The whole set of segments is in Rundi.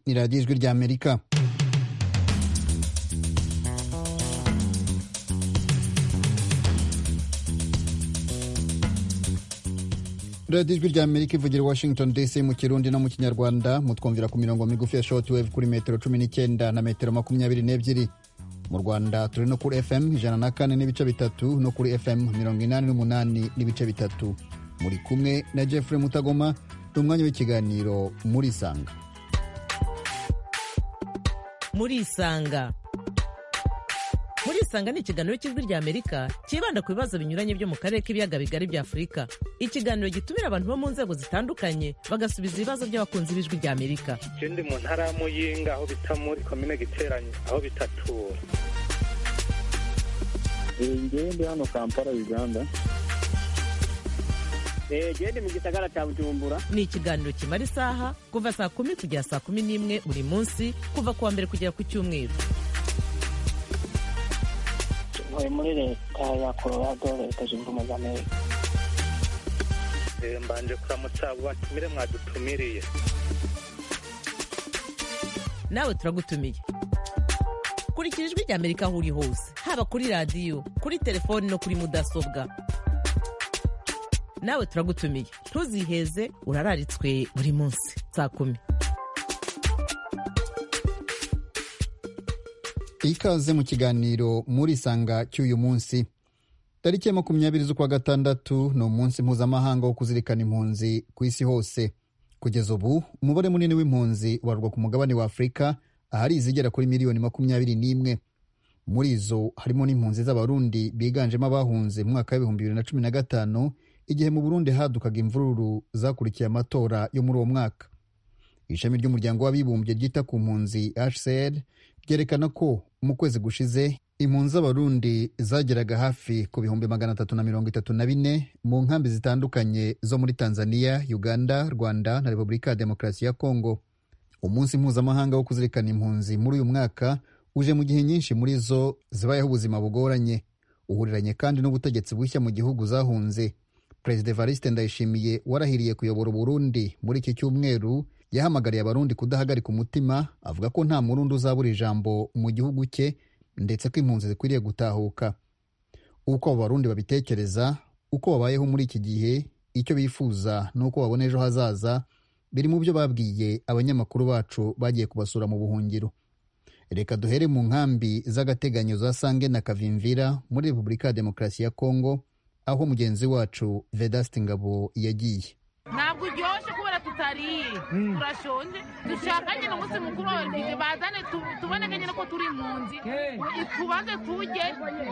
ni radiyo ijwi rya amerika radiyo ijwi rya amerika ivugira washington dc mu kirundi no mu kinyarwanda mutwumvira ku mirongo migufi ya shortwave kuri metero cumi n'icyenda na metero makumyabiri n'ebyiri mu rwanda turi no kuri fm ijana na kane n'ibice bitatu no kuri fm mirongo inani n'umunani n'ibice bitatu muri kumwe na jeffrey mutagoma ni umwanya w'ikiganiro muri isanga muri isanga muri isanga ni ikiganiro cy'ijwi rya amerika cyibanda ku bibazo binyuranye byo mu karere k'ibiyaga bigari bya afurika ikiganiro gitumira abantu bo mu nzego zitandukanye bagasubiza ibibazo by'abakunzi b'ijwi rya amerika je ndi mu ntara ya muyinga aho bita muri komine giteranye aho bitatura ngewe ndi hano kampala uganda gende mu gisagara cya bujumbura ni ikiganiro kimara isaha kuva saa kumi kugera saa kumi n'imwe buri munsi kuva ku wa mbere kugera ku cyumweru ntuye muri leta ya colorado leta zunze ubumwe za amerika Eh, mbanje kuramutsa abo batumire mwadutumiriye nawe turagutumiye kurikira ijwi rya amerika aho uri hose haba kuri radiyo kuri telefoni no kuri mudasobwa nawe turagutumiye ntuziheze urararitswe buri munsi saa kumi ikaze mu kiganiro muri isanga cy'uyu munsi tariki ya makumyabiri z'ukwa gatandatu ni umunsi mpuzamahanga wo kuzirikana impunzi ku isi hose kugeza ubu umubare munini w'impunzi ubarwa ku mugabane wa afurika ahari izigera kuri miliyoni makumyabiri n'imwe muri izo harimo n'impunzi z'abarundi biganjemo abahunze mu mwaka w'ibihumbi bibiri na cumi na gatanu igihe mu burundi hadukaga imvururu zakurikiye amatora yo muri uwo mwaka ishami ry'umuryango w'abibumbye ryita ku mpunzi hcr ryerekana ko mu kwezi gushize impunzi z'abarundi zageraga hafi ku bihumbi magana atatu na mirongo itatu na bine mu nkambi zitandukanye zo muri tanzania uganda rwanda na repubulika ya demokarasi ya kongo umunsi mpuzamahanga wo kuzirikana impunzi muri uyu mwaka uje mu gihe nyinshi muri zo zibayeho ubuzima bugoranye uhuriranye kandi n'ubutegetsi bushya mu gihugu zahunze perezida evariste ndayishimiye warahiriye kuyobora uburundi muri iki cyumweru yahamagariye abarundi kudahagarika umutima avuga ko nta murundi uzabura ijambo mu gihugu cye ndetse ko impunzi zikwiriye gutahuka uko abo barundi babitekereza uko babayeho muri iki gihe icyo bifuza n'uko babona ejo hazaza biri mu byo babwiye abanyamakuru bacu bagiye kubasura mu buhungiro reka duhere mu nkambi z'agateganyo za sange na kavimvira muri repubulika ya demokarasi ya kongo aho mugenzi wacu vedaste ngabo yagiye ntabwo uryoshye kubera tutariye turashonje dushaka nyine umunsi mukuru wa olivier bazane tu- tuboneke nyine ko turi impunzi tubanze turye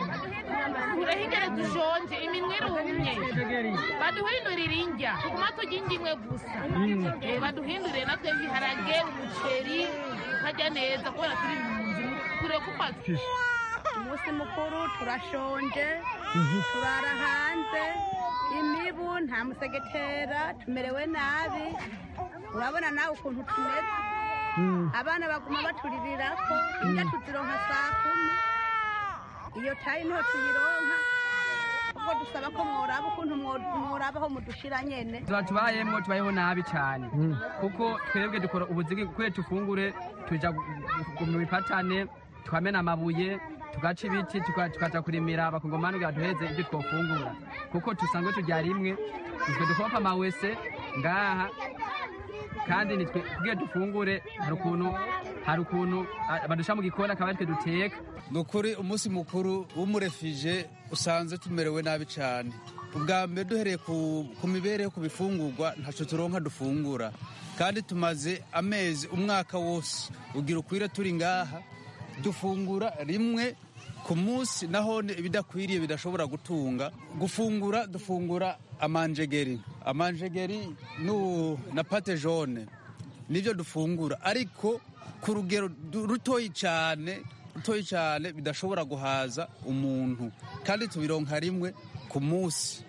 tureho ingere dushonje iminwa irumye baduhindurire indya tuguma turya indya imwe gusa Eh, baduhindurire natwe ibiharage umuceri tukarya neza kubera turi impunzi tureke umaze umunsi mukuru turashonje turara hanze imibu nta musegetera tumerewe nabi urabona nawe ukuntu tumeze abana baguma baturirako indya tuzironka saa kumi iyo tayi niho tuyironka ubwo dusaba ko mworaba ukuntu mwo- mworabaho mudushira nyene tuba tubayemo tubayeho nabi cyane kuko twebwe dukora ubuzigi kuko tufungure tuja gu- gu- mu bipatane tukamena amabuye tugaca ibiti tuka- tukaja kurimira abakongomani kugira duheze ibyo twofungura kuko dusanzwe turya rimwe nitwe dukopa amawese ngaha kandi nitwe kugira dufungure hari ukuntu hari ukuntu ah, badusha mu gikoni akaba aritwe duteka ni ukuri umunsi mukuru w'umurefije usanze tumerewe nabi cyane ubwa mbere duhereye ku, ku mibereho ku bifungurwa ntacyo turonka dufungura kandi tumaze amezi umwaka wose ugira ukwire turi ngaha dufungura rimwe ku munsi naho ni ibidakwiriye bidashobora gutunga gufungura dufungura amanjegeri amanjegeri nu- na pate jone nibyo dufungura ariko ku rugero du- rutoyi cyane rutoyi cyane bidashobora guhaza umuntu kandi tubironka rimwe ku munsi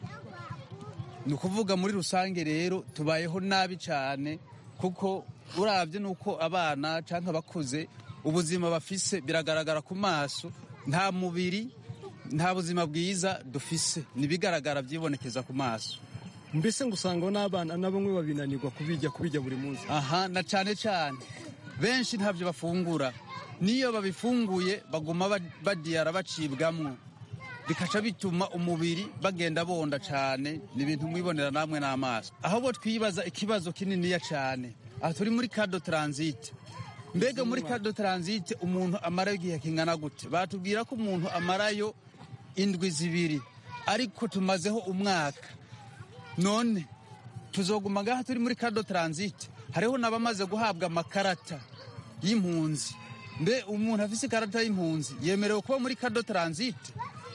ni ukuvuga muri rusange rero tubayeho nabi cyane kuko urabye nuko abana cyangwa abakuze ubuzima bafise biragaragara ku maso nta mubiri nta buzima bwiza dufise nibigaragara byibonekeza ku maso mbese ngo usanga n'abana na bamwe babinanirwa kubijya kubijya buri munsi aha na cyane cyane benshi ntabyo bafungura n'iyo babifunguye baguma ba- badiyara bacibwamwo bikaca bituma umubiri bagenda bonda cyane ni ibintu mwibonera namwe n'amaso ahubwo twibaza ikibazo kininiya cyane aha turi muri kado taransite mbega muri kado taransite umuntu amarayo igihe kingana gute batubwira ko umuntu amarayo indwi zibiri ariko tumazeho umwaka none tuzoguma ngaha turi muri kado taransite hariho n'abamaze guhabwa amakarata y'impunzi mbe umuntu afise ikarata y'impunzi yemerewe kuba muri kado taransite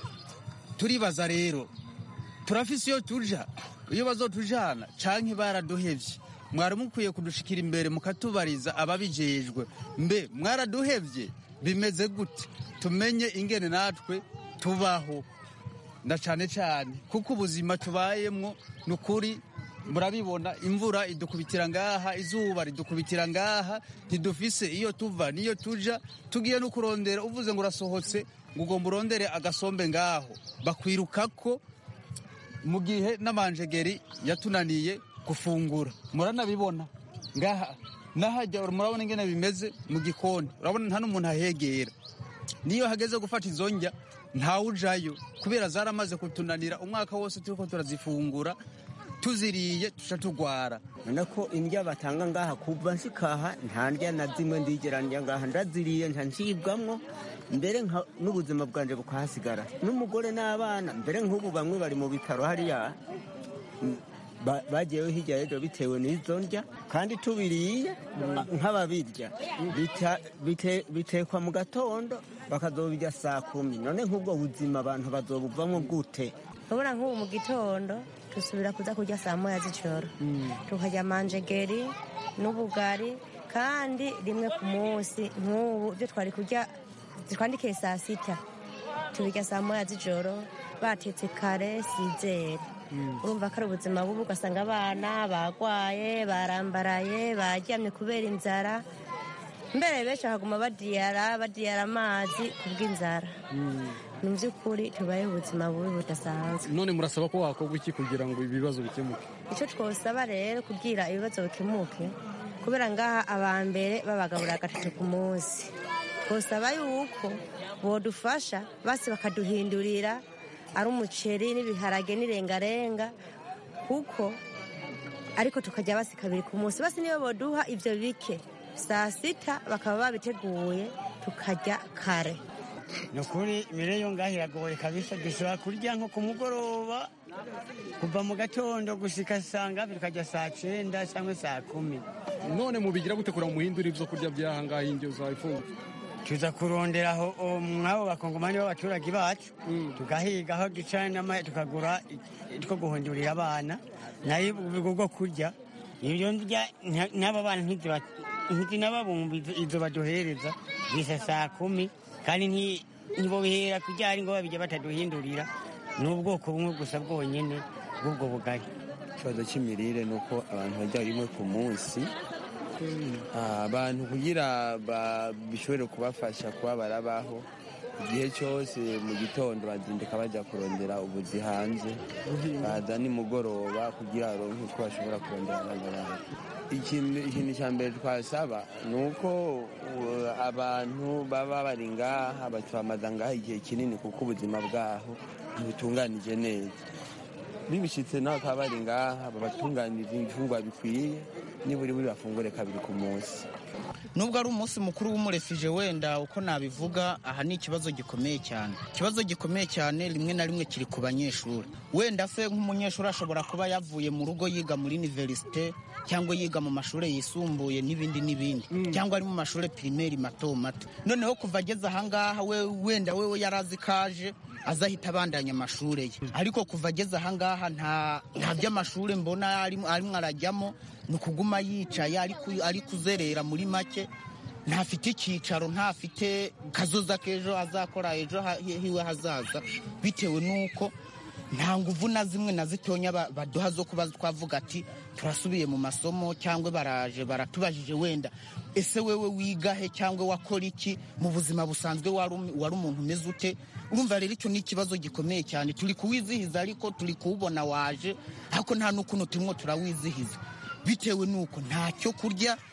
turibaza rero turafise iyo tuja iyo bazotujana canke baraduhevye mwari mukwiye kudushikira imbere mukatubariza ababijejwe mbe mwaraduhevye bimeze gute tumenye ingene natwe tubaho na cane cane kuko ubuzima tubayemwo ni ukuri murabibona imvura idukubitira ngaha izuba ridukubitira ngaha ntidufise iyo tuva niyo tuja tugiye no kurondera uvuze ngo urasohotse ngo ugomba urondere agasombe ngaho bakwirukako mu gihe n'amanjegeri yatunaniye gufungura muranabibona ngaha nahajya murabona ingene bimeze mu gikoni urabona nta n'umuntu ahegera niyo hageze gufata izo njya ntawujayo kubera zaramaze kutunanira umwaka wose turiko turazifungura tuziriye tuca tugwara none ko indya batanga ngaha kuva nsikaha nta ndya na zimwe ndigera ndya ngaha ndaziriye nta ncibwamwo mbere nka- n'ubuzima bwanje bukahasigara n'umugore n'abana mbere nk'ubu bamwe bari mu bitaro hariya mm, ba- bagiyeyo hirya y'ejo bitewe n'izo ndya kandi tubiriye a- nk'ababirya bita- bite- bitekwa mu gatondo bakazobirya saa kumi none nk'ubwo buzima abantu bazobuvamo gute urabona nk'ubu mu gitondo dusubira kuza kurya saa moya z'ijoro tukarya manjegeri n'ubugari kandi rimwe ku munsi nk'ubu ibyo twari kurya twandikiye saa sita tubirya saa moya z'ijoro batetse kare sizere urumva ko ari ubuzima bubi ugasanga abana bagwaye barambaraye baryamye kubera inzara mbere benshi bakaguma badiyara badiyara amazi kubw'inzara ni by'ukuri tubayeho ubuzima bubi budasanzwe none murasaba ko wakorwa iki kugira ngo ibibazo bikemuke icyo twosaba rero kugira ibibazo bikemuke kubera ngaha abambere babagaburira gatatu ku munsi twosaba yuko bodufasha basi bakaduhindurira ari umuceri n'ibiharage n'irengarenga kuko ariko tukajya basi kabiri ku munsi basi niyo boduha ibyo bike saa sita bakaba babiteguye tukarya kare ni ukuri imibereho ngaho iragoye kabisa dushobora kurya nko ku mugoroba kuva mu gatondo gushika saa ngapi tukajya saa cyenda cyangwa saa kumi none mubigira gute kugira ngo muhindure ibyo kurya by'aha ngaha indyo zayifunga tuza kurondera aho o, mw'abo bakongomani b'abaturage bacu tugahiga aho duca n'ama- tukagura i- two guhindurira abana nayo uburyo bwo kurya ibyo ndya nta- n'aba bana ntiziba- ntizinababumva izo- izo baduhereza bisa saa kumi kandi nti- ntibobihera kurya ari ngo babijya bataduhindurira ni ubwoko bumwe gusa bwonyine bw'ubwo bugari ikibazo cy'imirire ni uko abantu barya rimwe ku munsi Ah, abantu kugira ba- bishobore kubafasha kuba barabaho igihe cyose mu gitondo bazindika bajya kurondera ubuzi hanze baza nimugoroba kugira baronke utwo bashobora kurondera abana babo ikintu ikintu cya mbere twasaba ni uko uh, abantu baba bari ngaha batwamaza ngaha igihe kinini kuko ubuzima bwaho ntibutunganije neza bibishitse naho bakaba bari ngaha babatunganiriza ibifungwa bikwiye niburi buri bafungure kabiri ku munsi nubwo ari umunsi mukuru w'umurefije wenda uko nabivuga aha ni ikibazo gikomeye cyane ikibazo gikomeye cyane rimwe na rimwe kiri ku banyeshuri wenda se nk'umunyeshuri ashobora kuba yavuye mu rugo yiga muri univerisite cyangwa yiga mu mashuri yisumbuye n'ibindi n'ibindi cyangwa ari mu mashuri pirimeri mato mato noneho kuva ageze ahangaha we wenda we yari azi kaje azahita abandanya amashuri ye ariko kuva ageze ahangaha nta nta by'amashuri mbona arimo arimo arajyamo ni ukuguma yicaye ari ku- ari kuzerera muri make ntafite icyicaro ntafite kazoza k'ejo azakora ejo ha- hiwe hazaza bitewe n'uko nta nguvu na zimwe na zitonya ba- baduha zo kuba twavuga ati turasubiye mu masomo cyangwa baraje baratubajije wenda ese wewe wiga he cyangwa wakora iki mu buzima busanzwe wari um- wari umuntu umeze ute urumva rero icyo ni ikibazo gikomeye cyane turi kuwizihiza ariko turi kuwubona waje ariko nta n'ukuntu turimo turawizihiza bitewe n'uko nta cyo kurya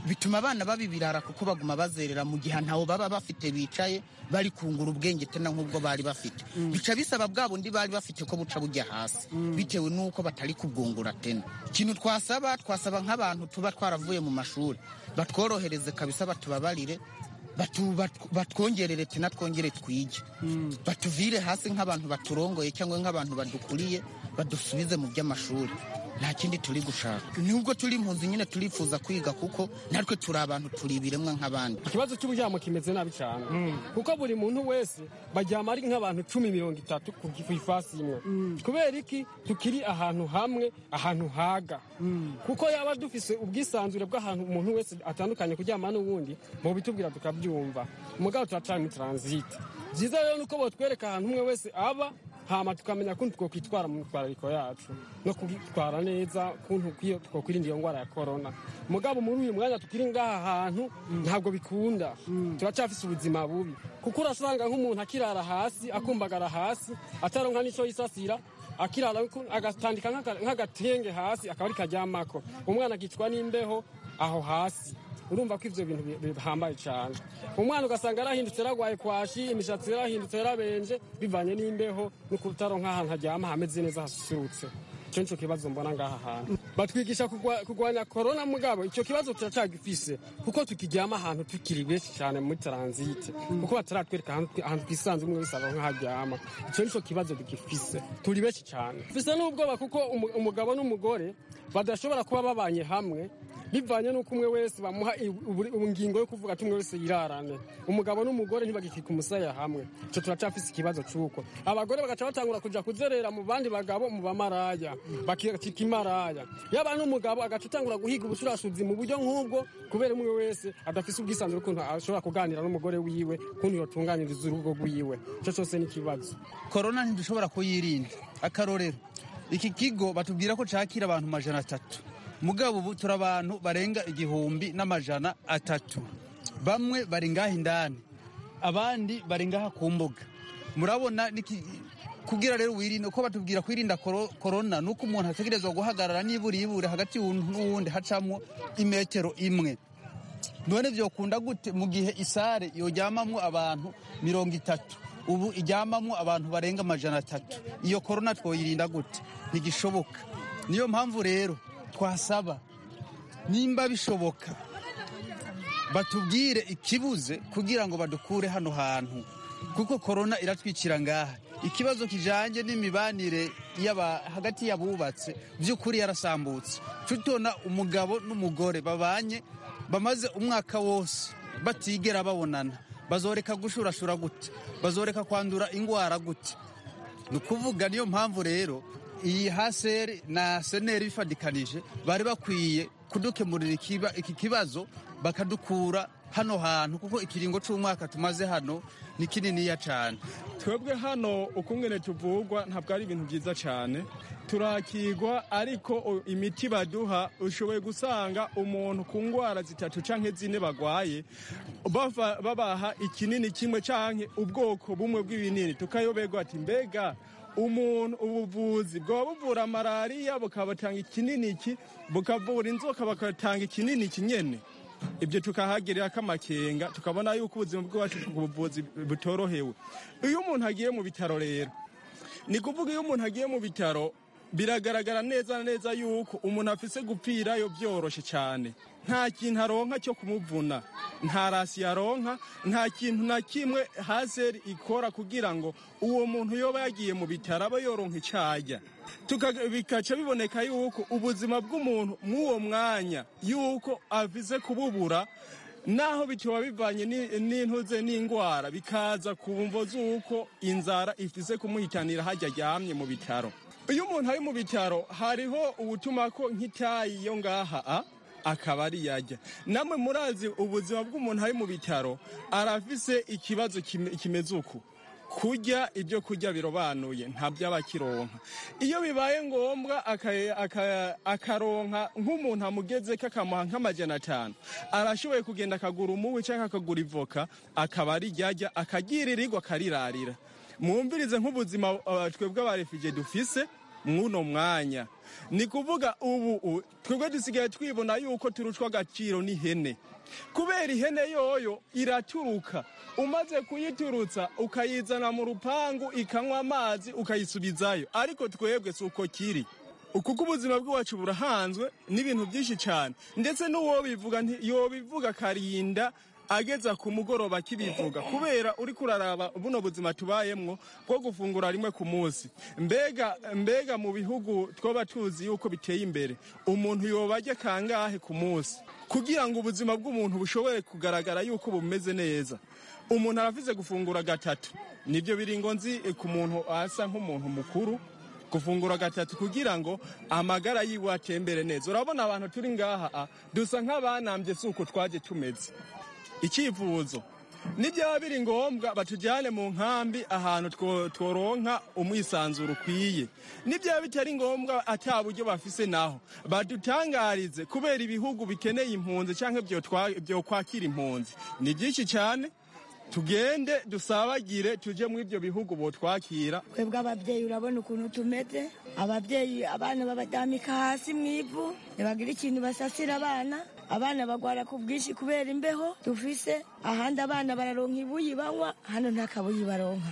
bituma abana babibirara kuko baguma bazerera mu gihe ntawo baba bafite bicaye bari kungura ubwenge tena nk'ubwo bari bafite bica bisaba bwa bundi bari bafite ko buca bujya hasi bitewe n'uko batari kubwungura tena ikintu twasaba twasaba nk'abantu tuba twaravuye mu mashuri batworohereze kabisa batubabarire batu- batu- batwongerere tena twongere twige batuvire hasi nk'abantu baturongoye cyangwa nk'abantu badukuriye badusubize mu by'amashuri nta kindi turi gushaka nubwo turi impunzi nyine turifuza kwiga kuko natwe turi abantu turi ibiremwa nk'abandi ikibazo cy'uburyamo kimeze nabi cyane kuko buri muntu wese baryama ari nk'abantu cumi mirongo itatu ku ku ifasi imwe kubera iki tukiri ahantu hamwe ahantu haga kuko yaba dufise ubwisanzure bw'ahantu umuntu wese atandukanye kuryama n'uwundi mu bitubwira tukabyumva mugabo turacana muri taransite byiza rero ni uko botwereka ahantu umwe wese aba hama tukamenya kuntu twokwitwara mu mitwarariko yacu no kwitwara neza kuntu kwiyo twokwirinda iyo ndwara ya korona mugabo muri uyu mwanya tukiri ngaha hantu ntabwo bikunda turacyafise ubuzima bubi kuko urasanga nk'umuntu akirara hasi akumbagara hasi ataronka n'ico yisasira akirara ku- agatandika nk'aga- nk'agatenge hasi akaba ari karyamako umwana akicwa n'imbeho aho hasi urumva ko ivyo bintu bi- bihambaye cyane umwana ugasanga yarahindutse yaragwaye kwashi imishatsi yarahindutse yarabenje bivanye n'imbeho no kutaronka ahantu haryama hameze neza hasusurutse ico nico kibazo mbona ngaha hantu batwigisha kugwa- kugwanya korona mugabo ico kibazo turacagifise kuko tukiryama ahantu tukiri benshi cyane muri taransite kuko bataratwereka ahantu ahantu twisanze umwe wese aronka haryama ico nico kibazo dugifise turi benshi cyane fise n'ubwoba kuko umu- umugabo n'umugore badashobora kuba babanye hamwe bivanye n'uko umwe wese bamuha i- uburi- ingingo yo kuvuga ati umwe wese yirarane umugabo n'umugore ntibagikika umusaya hamwe ico turacafise ikibazo c'uko abagore bagaca batangura kuja kuzerera mu bandi bagabo mu bamaraya bakicika imaraya yaba n'umugabo agaca atangura guhiga ubushurashuzi mu buryo nk'ubwo kubera umwe wese adafise ubwisanzure ukuntu ashobora kuganira n'umugore wiwe kuntu yotunganiriza urugo rwiwe ico cose ni ikibazo korona ntidushobora kuyirinda akarorero iki kigo batubwira ko cakira abantu majana atatu mugabo ubu turi abantu barenga igihumbi n'amajana atatu bamwe bari ngaha indani abandi bari ngaha ku mbuga murabona niki- kugira rero wirinde uko batubwira kwirinda koro- korona nuko umuntu ategerezwa guhagarara nibura ibure hagati y'uwundi n'uwundi hacamwo imetero imwe none byokunda gute mu gihe isare yoryamamwo abantu mirongo itatu ubu ijyamamwo abantu barenga amajana atatu iyo korona twoyirinda gute ntigishoboka niyo mpamvu rero twasaba nimba bishoboka batubwire ikibuze kugira ngo badukure hano hantu kuko korona iratwikira ngaha ikibazo kijanye n'imibanire y'aba hagati y'abubatse by'ukuri yarasambutse tutona umugabo n'umugore babanye bamaze umwaka wose batigera babonana bazoreka gushurashura gute bazoreka kwandura ingwara gute ni ukuvuga niyo mpamvu rero iyi haseri na seneri bifadikanije bari bakwiye kudukemurira ikiba- iki kibazo bakadukura hano hantu kuko ikiringo c'umwaka tumaze hano ni kininiya cane twebwe hano ukungene tuvugwa ntabwo ari ibintu byiza cyane turakigwa ariko o- imiti baduha ushoboye gusanga umuntu ku ndwara zitatu canke zine bagwaye bava- babaha ikinini kimwe canke ubwoko bumwe bw'ibinini tukayoberwa ati mbega umuntu ubuvuzi bwaba buvura malariya bukabatanga ikinini iki bukavura inzoka bakatanga ikinini iki nyene ibyo tukahagirira k'amakenga tukabona yuko ubuzima bw'iwacu ku buvuzi butorohewe iyo umuntu agiye mu bitaro rero ni kuvuga iyo umuntu agiye mu bitaro biragaragara neza na neza yuko umuntu afise gupfirayo byoroshe cyane nta kintu aronka cyo kumuvuna nta rasi yaronka nta kintu na kimwe hazeri ikora kugira ngo uwo muntu yoba yagiye mu bitaro abe yoronka icajya Tuka- bikaca biboneka yuko ubuzima bw'umuntu mw'uwo mwanya yuko avize kububura naho bitoba bivanye ni- n'intuze n'indwara bikaza ku mvo z'uko inzara ifise kumuhitanira hajya aryamye mu bitaro iyo umuntu ari mu bitaro hariho ubutuma ko nk'itayi yo ngaha a akaba ari yajya namwe murazi ubuzima bw'umuntu ari mu bitaro arafise ikibazo kime- kimeze uku kurya ibyo kurya birobanuye ntabyo aba akironka iyo bibaye ngombwa aka- aka- akaronka nk'umuntu amugeze kakamuha nk'amajana atanu arashoboye kugenda akagura umuwi cyangwa akagura ivoka akaba ari ryajya akagiririrwa akarirarira mwumvirize nk'ubuzima uh, twebwe abarefije dufise mw'uno mwanya ni kuvuga ubu twebwe dusigaye twibona yuko turushwa agaciro n'ihene kubera ihene yoyo iraturuka umaze kuyiturutsa ukayizana mu rupangu ikanywa amazi ukayisubizayo ariko twebwe si uko kiri kuko ubuzima bw'iwacu burahanzwe n'ibintu byinshi cyane ndetse n'uwo bivuga yobivuga akarinda ageza ku mugoroba akibivuga kubera uri kuraraba buno buzima tubayemwo bwo gufungura rimwe ku munsi mbega mbega mu bihugu twaba tuzi yuko biteye imbere umuntu yobarya kangahe ku munsi kugira ngo ubuzima bw'umuntu bushobore kugaragara yuko bumeze neza umuntu aravize gufungura gatatu nibyo biringo nzi ku muntu asa nk'umuntu mukuru gufungura gatatu kugira ngo amagara yiwe atembere neza urabona abantu turi ngaha dusa nk'abanambye si uko twaje tumeze icyifuzo nibyaba biri ngombwa batujyane mu nkambi ahantu tworonka umwisanzuro ukwiye nibyaba bitari ngombwa ata buryo bafise naho badutangarize kubera ibihugu bikeneye impunzi cyangwa byo kwakira impunzi ni byinshi cyane tugende dusabagire tujye muri ibyo bihugu botwakira twebwe ababyeyi urabona ukuntu tumeze ababyeyi abana babadamika hasi mu ivu ntibagira ikintu basasira abana abana bagwara ku bwinshi kubera imbeho dufise ahandi abana bararonka ibuyi banywa hano nta kabuyi baronka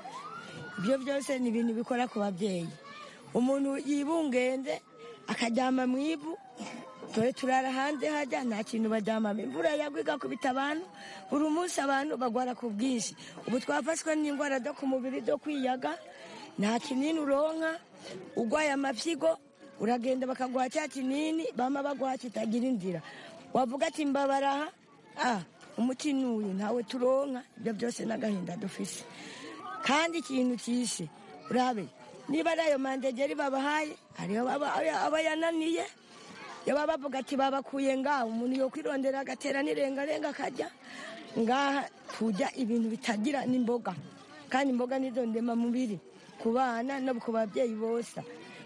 ibyo byose ni ibintu bikora ku babyeyi umuntu yibungende akaryama mu ivu dore turara hanze hajya nta kintu baryamamo imvura yagwa igakubita abantu buri munsi abantu bagwara ku bwinshi ubu twafashwe n'indwara zo ku mubiri zo kwiyaga nta kinini uronka urwaye amafyigo uragenda bakaguha cya kinini bama baguha kitagira inzira wavuga ati mbabaraha ah umuti n'uyu ntawe turonka ibyo byose n'agahinda dufise kandi ikintu cyishe urabe niba ari ayo mandegeri babahaye hariho aba yananiye yaba bavuga ati babakuye ngaho umuntu yo kwirondera agatera n'irengarenga akajya ngaha tujya ibintu bitagira n'imboga kandi imboga nizo ndemamubiri ku bana no ku babyeyi bose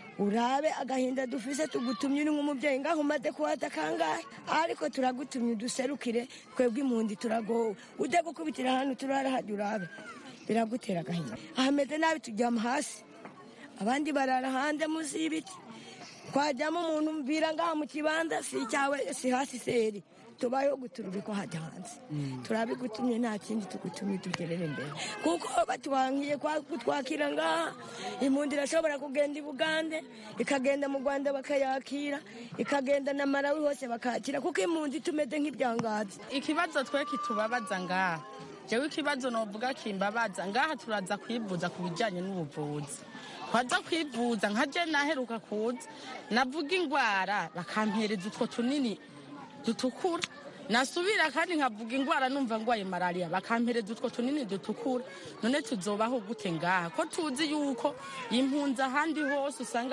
urabe agahinda dufise tugutumye uri nk'umubyeyi ngaho umaze kuhata kangahe ariko turagutumye uduserukire twebwe impundi turagowe ujya gukubitira hano turara hajya urabe biragutera agahinda ahameze nabi tujyama hasi abandi barara hanze munsi y'ibiti twajyamo umuntu mbwira ngaha mu kibanza si icyawe si hasi seri tubayeho guturubikwa hajya hanze turabigutumye nta kindi tugutumye tugerere imbere kuko batubankiye kutwakira ngaha impunzi irashobora kugenda i bugande ikagenda mu rwanda bakayakira ikagenda na marawi hose bakakira kuko impunzi tumeze nk'ibyangazi ikibazo twe kitubabaza ngaha jewe ikibazo novuga kimbabaza ngaha turaza kwivuza ku bijyanye n'ubuvuzi twaza kwivuza nka je naheruka kuza navuga indwara bakampereza utwo tunini dutukura nasubira kandi nkavuga indwara numva ndwaye malariya bakampereza utwo tunini dutukura none tuzobaho gute ngaha ko tuzi yuko impunzi ahandi hose usanga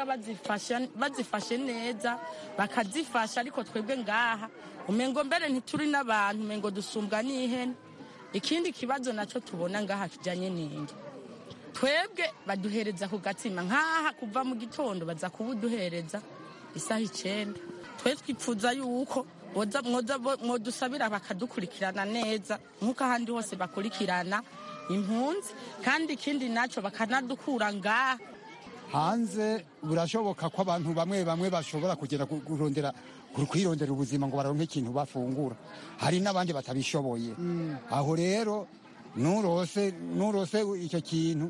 bazifashe neza bakazifasha ariko twebwe ngaha umengo mbere ntituri n'abantu umengo dusumbwa n'ihene ikindi kibazo nacyo tubona ngaha kijyanye n'ingi twebwe baduhereza ku gatsima nk'aha kuva mu gitondo baza kubuduhereza isaha icyenda twe twipfuza yuko mwadusabira bakadukurikirana neza nk'uko ahandi hose bakurikirana impunzi kandi ikindi nacyo bakanadukura ngaha hanze birashoboka ko abantu bamwe bamwe bashobora kugera kurondera kwirondera ubuzima ngo baronke ikintu bafungura hari n'abandi batabishoboye aho rero nurose nurose icyo kintu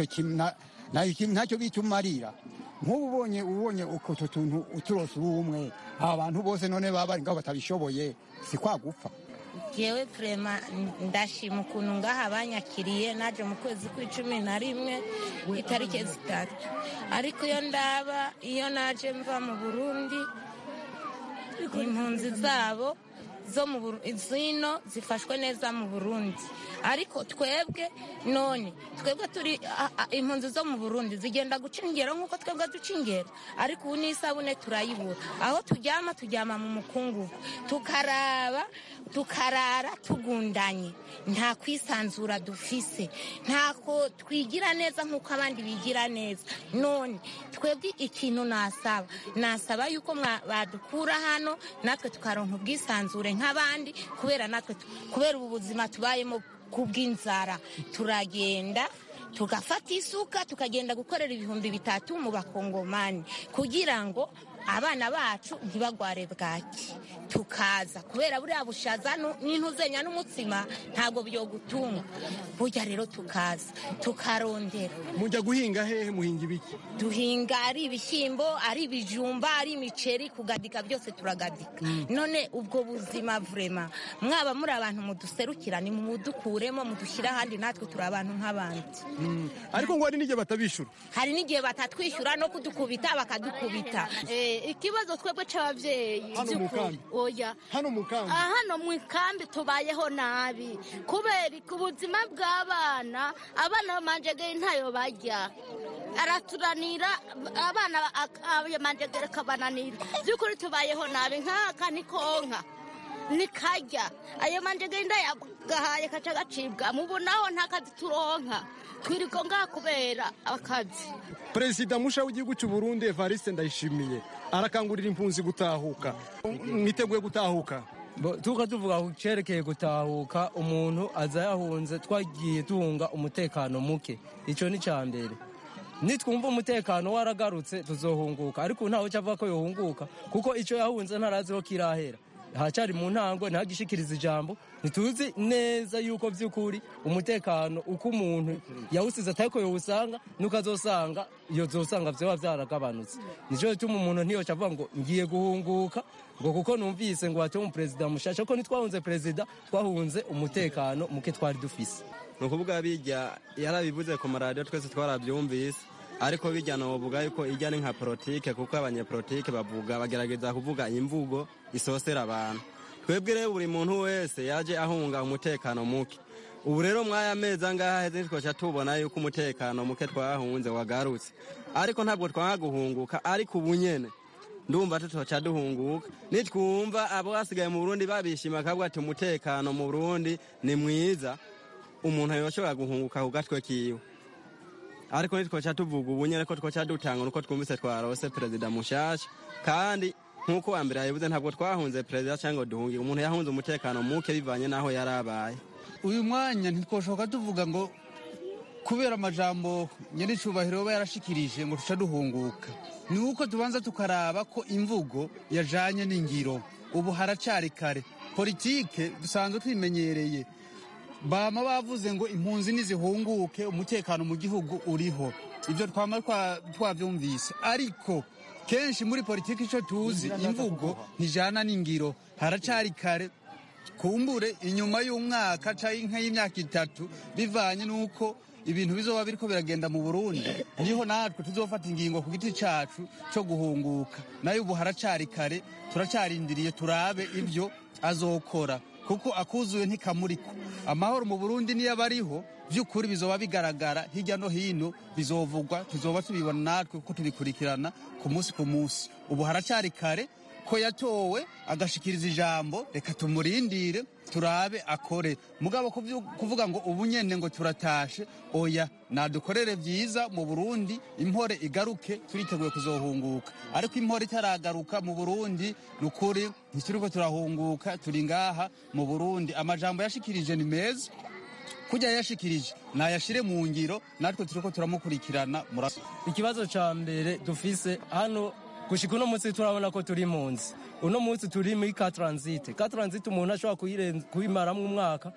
ntacyo bita umarira nk'ubu ubonye ubonye utwo tuntu uturose uri umwe aba bantu bose none baba bari ngaho batabishoboye si kwa gupfa yewe vrema ndashima ukuntu ngaha banyakiriye naje mu kwezi kw'icumi na rimwe itariki zitatu ariko iyo ndaba iyo naje mva mu burundi impunzi zabo zo mu zino zifashwe neza mu burundi ariko twebwe none twebwe turi impunzi zo mu burundi zigenda guca ingero nk'uko twebwe duca ingero ariko ubu n'isabune turayibura aho turyama turyama mu mukungugu tukaraba tukarara tugundanye nta kwisanzura dufise ntako twigira neza nk'uko abandi bigira neza none twebwe ikintu nasaba nasaba yuko badukura hano natwe tukaronka ubwisanzure nk'abandi kubera natwe kubera ubu buzima tubayemo kubw'inzara turagenda tugafata isuka tukagenda gukorera ibihumbi bitatu mu bakongomani kugira ngo abana bacu ntibagware bwaki tukaza kubera buriya bushaza nu- n'intuzenya n'umutsima ntabwo byogutunga burya rero tukaza tukarondera mujya guhinga hehe muhinga ibiki duhinga ari ibishyimbo ari ibijumba ari imiceri kugadika byose turagadika none ubwo buzima vurema mwaba muri abantu muduserukira ni mudukuremo mudushyire ahandi natwe turi abantu nk'abandi ariko ngo hari n'igihe batabishura hari n'igihe batatwishyura no kudukubita bakadukubita Eh, ikibazo twebwe c'abavyeyi Hano mu vy'ukuri. kambi? oya hano mu kambi Ah, hano mu ikambi tubayeho nabi kubera ku buzima bw'abana abana bamanjegeri ntayo barya araturanira abana ak- ayo manjegeri akabananira by'ukuri tubayeho nabi nk'aka ni konka nikarya ayo manjegeri ndayagahaye kaca gacibwa mubonaho nta kazi turonka twirirwa ngaha kubera akazi perezida musha w'igihugu cy'u burundi evariste ndayishimiye arakangurira impunzi gutahuka mwiteguye gutahuka tuka tuvuga ku cyerekeye gutahuka umuntu aza yahunze twagiye tuhunga umutekano muke icyo ni cya mbere nitwumva umutekano waragarutse tuzohunguka ariko ubu ntawe cyavuga ko yohunguka kuko icyo yahunze ntaraziho kirahera haracyari mu ntango ntihagishikiriza ijambo ntituzi neza yuko by'ukuri umutekano uko umuntu yawusize atari ko yawusanga nuko azosanga iyo zosanga byaba byaragabanutse nicyo gituma umuntu ntiyoca avuga ngo ngiye guhunguka ngo kuko numvise ngo hatuye umuperezida mushasha ko ntitwahunze perezida twahunze umutekano muke twari dufise ni ukuvuga bijya yarabivuze ku maradiyo twese twarabyumvise ariko bijya navuga yuko ijya ni nka politike kuko abanyepolitike bavuga bagerageza kuvuga imvugo isosera abantu twebwe rero buri muntu wese yaje ahunga umutekano muke ubu rero mwaya mezi angaha heze ntitwaca tubona yuko umutekano muke twahunze wagarutse ariko ntabwo twaguhunguka ariko ubu nyene ndumva tutoca duhunguka nitwumva abo basigaye mu burundi babishima akavuga ati umutekano mu burundi ni mwiza umuntu yoshobora guhunguka ku gatwe kiwe ariko nitwoca tuvuga ubu nyene ko twoca dutanga nuko twumvise twarose perezida mushasha kandi nk'uko wa mbere yabivuze ntabwo twahunze perezida cyangwa ngo duhunge umuntu yahunze umutekano muke bivanye n'aho yari abaye uyu mwanya ntitwashoboka tuvuga ngo kubera amajambo nyir'icyubahiro aba yarashikirije ngo tuca duhunguka ni uko tubanza tukaraba ko imvugo yajanye n'ingiro ubu haracari kare politike dusanzwe twimenyereye bama bavuze ngo impunzi nizihunguke umutekano mu gihugu uriho ibyo twama twa- twabyumvise ariko kenshi muri politiki icyo tuzi imvugo ntijana n'ingiro haracari kare kumbure inyuma y'umwaka cyangwa y'imyaka itatu bivanye n'uko ibintu bizoba biriko biragenda mu burundi niho natwe tuzofata ingingo ku giti cacu cyo guhunguka nayo ubu haracari kare turacarindiriye turabe ibyo azokora kuko akuzuye ntikamuriko amahoro mu burundi niyo aba ariho by'ukuri bizoba bigaragara hirya no hino bizovugwa tuzoba tubibona natwe kuko tubikurikirana ku munsi ku munsi ubu haracari kare ko yatowe agashikiriza ijambo reka tumurindire turabe akore mugabo kuvyu- kuvuga ngo ubu nyene ngo turatashe oya nadukorere vyiza mu burundi impore igaruke turiteguye kuzohunguka ariko impore itaragaruka mu burundi ni ukuri ntituriko turahunguka turi ngaha mu burundi amajambo yashikirije ni meza kujya yashikirije nayashire mu ngiro natwe turiko turamukurikirana murasa ikibazo ca mbere dufise hano gushika uno munsi turabona ko turi impunzi uno munsi turi muri ka transite ka transite umuntu ashobora kuyirenza- kuyimaramwo umwaka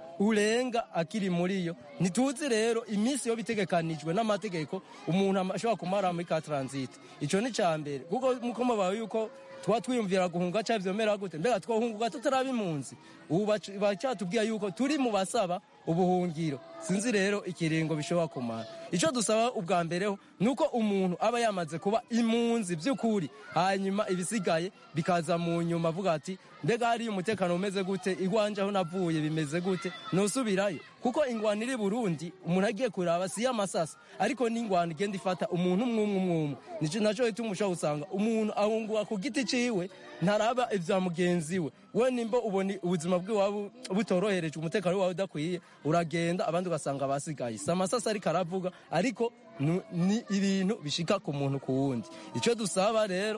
urenga akiri muri yo ntituzi rero iminsi yo bitegekanijwe n'amategeko umuntu ama- ashobora kumara muri ka transite ico ni ca mbere kuko muko mubaye yuko tuba twiyumvira guhunga ca vyomera gute mbega twohunguka tutaraba impunzi ubu bac- bacatubwira yuko turi mu basaba ubuhungiro sinzi rero ikiringo bishobora kumara icyo dusaba ubwa mbere ho ni uko umuntu aba yamaze kuba impunzi by'ukuri hanyuma ibisigaye bikaza mu nyuma avuga ati mbega hariyo umutekano umeze gute iwanje aho navuye bimeze gute nusubirayo kuko ingwano iri burundi umuntu agiye kuraba si y'amasasa ariko n'ingwano igenda ifata umuntu umwe umwe umwe umwe nico naco gituma ushobora gusanga umuntu ahunguka ku giti ciwe ntaraba ivya mugenzi we we nimba ubona ubuzima bw'iwabo butorohereje umutekano wawe udakwiye uragenda abandi ugasanga basigaye si amasasa ariko aravuga ariko nu- ni ibintu bishika ku muntu ku wundi icyo dusaba rero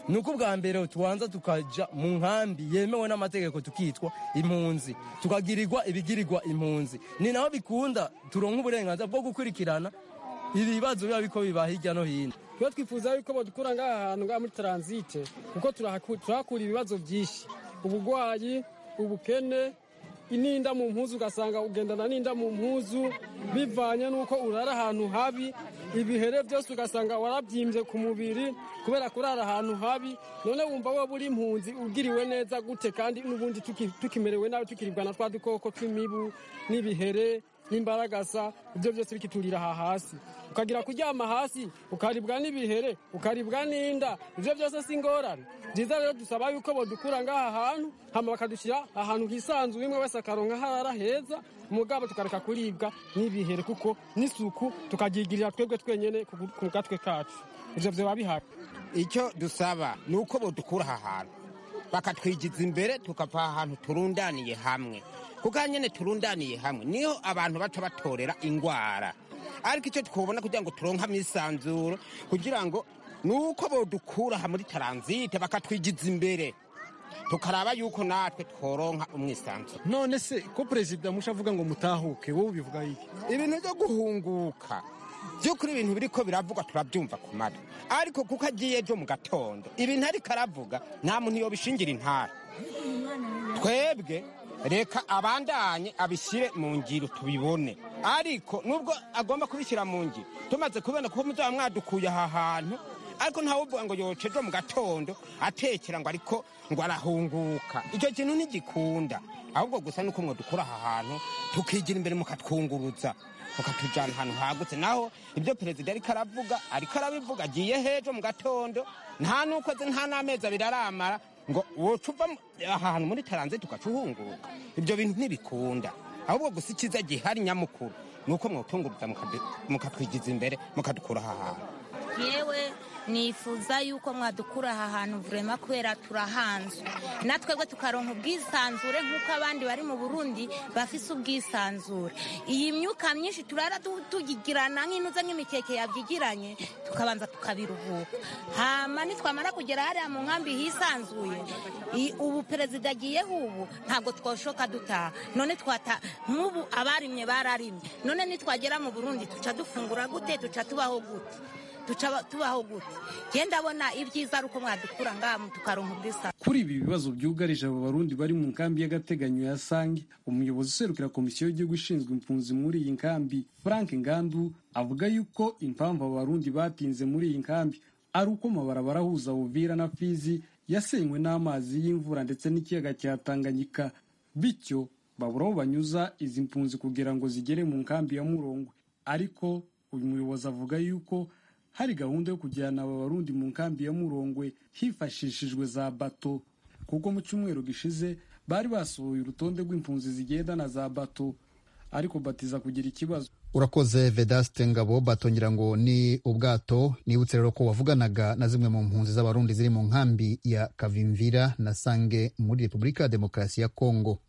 ni uko ubwa mbere tubanza tukaja mu nkambi yemewe n'amategeko tukitwa impunzi tukagirirwa ibigirirwa impunzi ni naho bikunda turonka uburenganzira bwo gukurikirana ibibazo biba biko biba hirya no hino twe twifuza yuko badukura ngaha hantu ngaha muri taransite kuko turahaku- turahakura ibibazo byinshi ubugwayi ubukene ininda mu mpuzu ugasanga ugendana n'inda mu mpuzu bivanye n'uko urara ahantu habi ibihere byose ugasanga warabyimbye ku mubiri kubera kurara ahantu habi none wumva wowe uri impunzi ugiriwe neza gute kandi n'ubundi tuki- tukimerewe nabi tukiribwa na twa dukoko tw'imibu n'ibihere n'imbaragasa ibyo byose bikiturira aha hasi ukagira kuryama hasi ukaribwa n'ibihere ukaribwa n'inda ibyo byose si ingorane byiza rero dusaba yuko bodukura ngaha hantu hama bakadushyira ahantu hisanzuye umwe wese akaronka harara heza mugabo tukareka kuribwa n'ibihere kuko n'isuku tukagigirira twebwe twenyene ku ku gatwe kacu ivyo vyoba bihari icyo dusaba ni uko bodukura aha hantu bakatwigiza imbere tukava ahantu turundaniye hamwe kuko aha nyine turundaniye hamwe niho abantu baca batorera indwara ariko icyo twabona kugira ngo turonkamo isanzuro kugira ngo ni uko bodukura aha muri taranzite bakatwigiza imbere tukaraba yuko natwe tworonka umwisanzuro none se ko perezida musha avuga ngo mutahuke wowe ubivuga iki ibintu byo guhunguka by'ukuri ibintu biriko biravugwa turabyumva ku matwi ariko kuko agiye ejo mu gatondo ibintu ariko aravuga nta muntu yobishingira intara twebwe reka abandanye abishyire mu ngiro tubibone ariko nubwo agomba kubishyira mu ngiro tumaze kubona kuko muzaba mwadukuye aha hantu ariko ntawuvuga ngo yoce ejo mu gatondo atekera ngo ariko ngo arahunguka icyo kintu ntigikunda ahubwo gusa nuko mwe dukura aha hantu tukigira imbere mukatwunguruza mukatujyana ahantu hagutse naho ibyo perezida ariko aravuga ariko arabivuga agiye hejo mu gatondo nta n'ukwezi nta n'amezi abiri aramara ngo woca uva mu- aha hantu muri taranze tugaca uhunguka ibyo bintu ntibikunda ahubwo gusa icyiza gihari nyamukuru ni uko mwotunguruza mukadu- mukatwigiza imbere mukadukura aha hantu yewe nifuza yuko mwadukura aha hantu vurema kubera turahanzwe natwebwe tukaronka ubwisanzure nk'uko abandi bari mu burundi bafise ubwisanzure iyi myuka myinshi turara tu- tugigirana nk'inuze nk'imikeke yabyigiranye tukabanza tukabiruhuka hama nitwamara kugera hariya mu nkambi hisanzuye i- ubu perezida agiyeho ubu ntabwo twoshoka dutaha none twata nk'ubu abarimye bararimye none nitwagera mu burundi tuca dufungura gute tuca tubaho gute tuca tubaho gute njye ndabona ibyiza ari uko mwadukura ngaha tukaronka ubwisanzure kuri ibi bibazo byugarije abo barundi bari mu nkambi y'agateganyo ya sange umuyobozi userukira komisiyo y'igihugu ishinzwe impunzi muri iyi nkambi frank ngandu avuga yuko impamvu abo barundi batinze muri iyi nkambi ari uko amabarabara ahuza uvira na fizi yasenywe n'amazi y'imvura ndetse n'ikiyaga cya tanganyika bityo babura aho banyuza izi mpunzi kugira ngo zigere mu nkambi ya murongwe ariko uyu muyobozi avuga yuko hari gahunda yo kujyana aba barundi mu nkambi ya murongwe hifashishijwe za bato kuko mu cyumweru gishize bari basohoye urutonde rw'impunzi zigenda na za bato ariko batiza kugira ikibazo urakoze vedaste ngabo batongera ngo ni ubwato nibutse rero ko wavuganaga na zimwe mu mpunzi z'abarundi ziri mu nkambi ya kavimvira na sange muri repubulika ya demokarasi ya kongo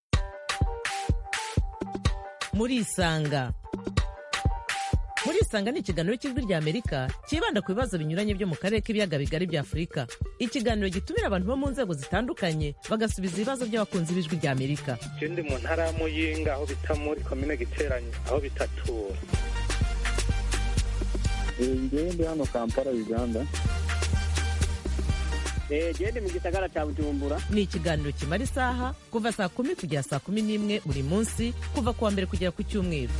murisanga murisanga ni ikiganiro cy'ijwi ry'amerika cyibanda ku bibazo binyuranye byo mu karere k'ibiyaga bigari bya afurika ikiganiro gitumira abantu bo mu nzego zitandukanye bagasubiza ibibazo by'abakunzi b'ijwi ry'amerika je ndi mu ntara ya muyinga aho bita muri komine giteranyi aho bitatura ngewe ndi hano kampala uganda gende mu gisagara cya bujumbura ni ikiganiro kimara isaha kuva saa kumi kugera saa kumi n'imwe buri munsi kuva ku wa mbere kugera ku cyumweru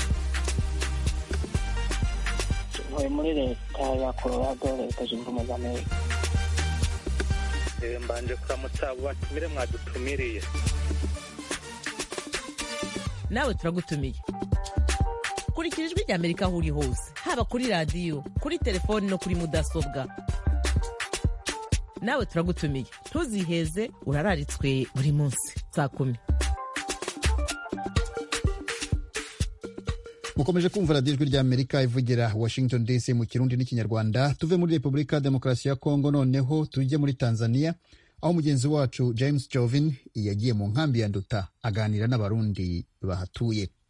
ntuye muri leta ya colorado leta zunze ubumwe za amerika Eh, mbanje kuramutsa abo batumire mwadutumiriye nawe turagutumiye kurikira ijwi ry'amerika aho uri hose haba kuri radiyo kuri telefoni no kuri mudasobwa nawe turagutumiye ntuziheze urararitswe buri munsi saa kumi mukomeje kumva radiyo ijwi ry'amerika ivugira washington dc mu kirundi n'ikinyarwanda tuve muri repubulika ya demokarasi ya kongo noneho tujye muri tanzania aho mugenzi wacu james jovin yagiye mu nkambi ya nduta aganira n'abarundi bahatuye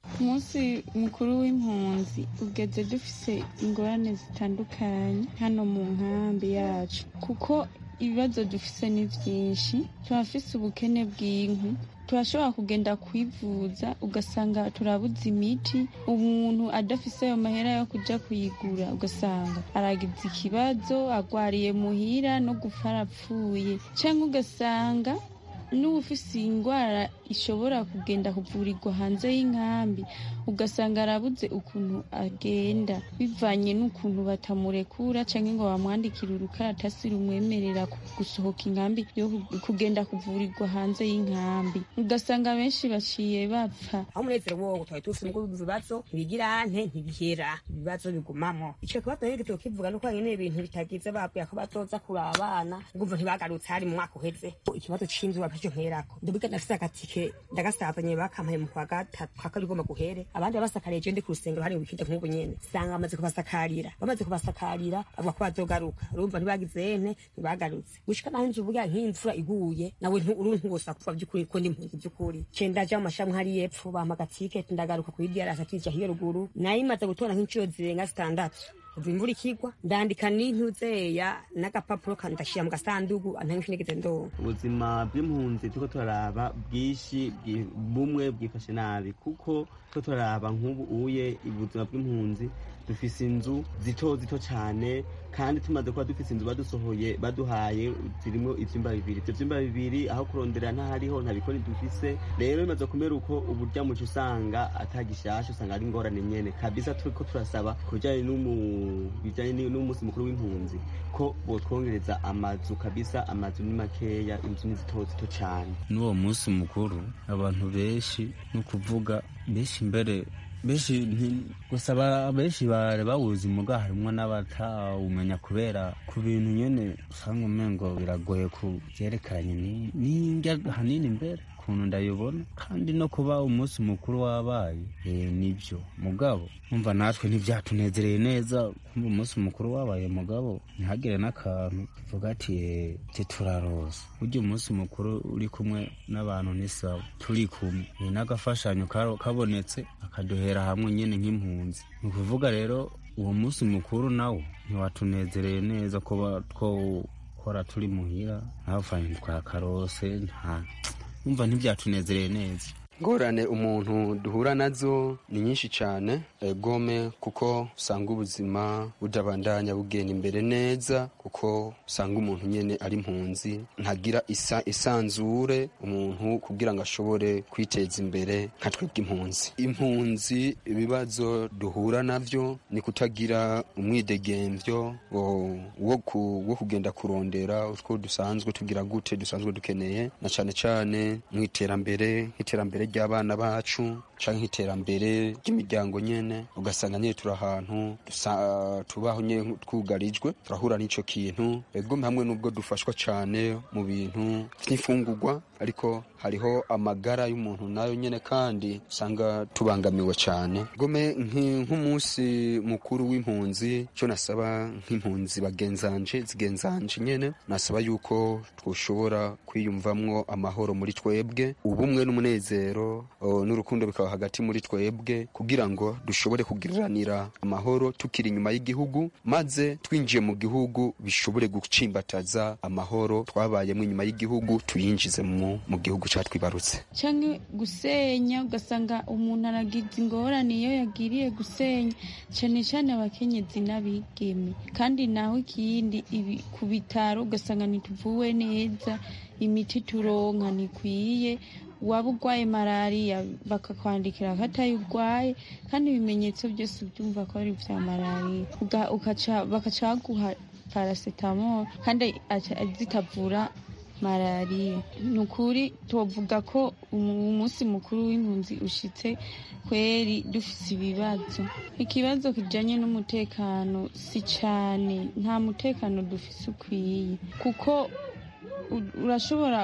umunsi mukuru w'impunzi ugeze dufise ingorane zitandukanye hano mu nkambi yacu kuko ibibazo dufise ni byinshi turafise ubukene bw'inkwi turashobora kugenda kwivuza ugasanga turabuze imiti umuntu adafise ayo mahera yo kuja kuyigura ugasanga aragize ikibazo agwariye muhira no gupfa arapfuye canke ugasanga n'ufise indwara ishobora kugenda kuvurirwa hanze y'inkambi ugasanga arabuze ukuntu agenda bivanye n'ukuntu batamurekura canke ngo bamwandikire urukaratasi rumwemerera gusohoka inkambi yo kugenda kuvurirwa hanze y'inkambi ugasanga benshi baciye bapfa aho umunezero wowo twari tufise mugo ibibazo ntibigira nte ntibihera ibibazo bigumamwo ico kibazo rero gito kivuga nuko nyene ibintu bitagize babwiye ko bazoza kuraba abana ngumva ntibagarutse hari mu mwaka uheze ikibazo c'inzu bapeshe nkerako ndabiga nafise agatike ndagasazanye bakampaye mu kwa gatatu kwa kabiri ugomba guhere abandi babasakariye je ndi ku rusengero hari wikinde nk'ubu nyene sanga bamaze kubasakarira bamaze kubasakarira bavuga ko bazogaruka urumva ntibagize ente ntibagarutse gushika naho inzu burya nk'imvura iguye nawe uru ntugosa kuva by'ukuri ko ndi impunzi by'ukuri ce ndaja mu mashami hari yepfo bampa agatiketi ndagaruka kuri diarasa tija hiyo ruguru nayo imaze gutora nk'incuro zirenga zitandatu kuva imvura ikigwa ndandika n'intuzeya n'agapapuro kandashira mu gasandugu antange nigeze ndonka ubuzima bw'impunzi turiko turaraba bwinshi bwi- bumwe bwifashe nabi kuko turiko turaraba nk'ubu uye ubuzima bw'impunzi dufise inzu zito zito cane kandi tumaze kuba dufise inzu badusohoye baduhaye zirimo ivyumba bibiri ivyo vyumba bibiri aho kurondera ntahariho nta bikoni dufise rero bimaze kumera uko uburya muco usanga atagishasha usanga ari ingorane nyene kabisa turiko turasaba ku bijanye n'umu- bijanye ni- n'umunsi mukuru w'impunzi ko botwongereza amazu kabisa amazu ni makeya inzu ni zito zito cane n'uwo munsi mukuru abantu benshi ni ukuvuga benshi mbere benshi nti- gusa ba- benshi bari bawuzi muga harimwo n'abatawumenya kubera ku bintu nyene usanga umengo biragoye ku vyerekeranye ni- n'indya hanini mbere ukuntu ndayibona kandi no kuba umunsi mukuru wabaye eh, nibyo mugabo umva natwe ntibyatunezereye neza kumva umunsi mukuru wabaye mugabo ntihagire n'akantu tuvuga ati eh, ati turaroza burya umunsi mukuru uri kumwe n'abantu ni sawa turi kumwe Eh, n'agafashanyo karo- kabonetse akaduhera hamwe nyine nk'impunzi ni ukuvuga rero uwo munsi mukuru nawo ntiwatunezereye neza kuba twokora turi muhira ntavanye twakarose nta umva ntibyatunezereye neza ngorane umuntu duhura nazo ni nyinshi cyane eh, gome kuko usanga ubuzima budabandanya bugenda imbere neza kuko usanga umuntu nyene ari impunzi ntagira isa isanzure umuntu kugira ngo ashobore kwiteza imbere nka twebwe impunzi impunzi ibibazo duhura navyo ni kutagira umwidegemvyo wo- wo ku- wo kugenda kurondera utwo dusanzwe tugira gute dusanzwe dukeneye na cane cane mu iterambere nk'iterambere ry'abana bacu canke nk'iterambere ry'imiryango nyene ugasanga nyene turi ahantu dusa- tubaho nyene twugarijwe turahura n'ico kintu ego hamwe n'ubwo dufashwa cane mu bintu vy'imfungurwa ariko hariho amagara y'umuntu nayo nyene kandi usanga tubangamiwe cane gome nki- nk'umunsi mukuru w'impunzi cyo nasaba nk'impunzi bagenzanje zigenzanje nyene nasaba yuko twoshobora kwiyumvamwo amahoro muri twebwe ubumwe n'umunezero o, n'urukundo bikaba hagati muri twebwe kugira ngo dushobore kugiriranira amahoro tukiri inyuma y'igihugu maze twinjiye mu gihugu bishobore gucimbataza amahoro twabayemo inyuma y'igihugu tuyinjize mu, mu gihugu catwibarutse canke gusenya ugasanga umuntu aragize ingorane iyo yagiriye gusenya cane cane abakenyezi n'abigeme kandi naho ikindi ibi ku bitaro ugasanga ntituvuwe neza imiti turonka ntikwiye waba urwaye malariya bakakwandikira ko atayo urwaye kandi ibimenyetso byose ubyumva ko ari vya malariya Uga- ukaca- bakaca baguha paracetamol kandi aca- zitavura malariya ni ukuri tuvuga ko umu- umunsi mukuru w'impunzi ushitse kweri dufise ibibazo ikibazo kijanye n'umutekano si cane nta mutekano dufise ukwiye kuko u- urashobora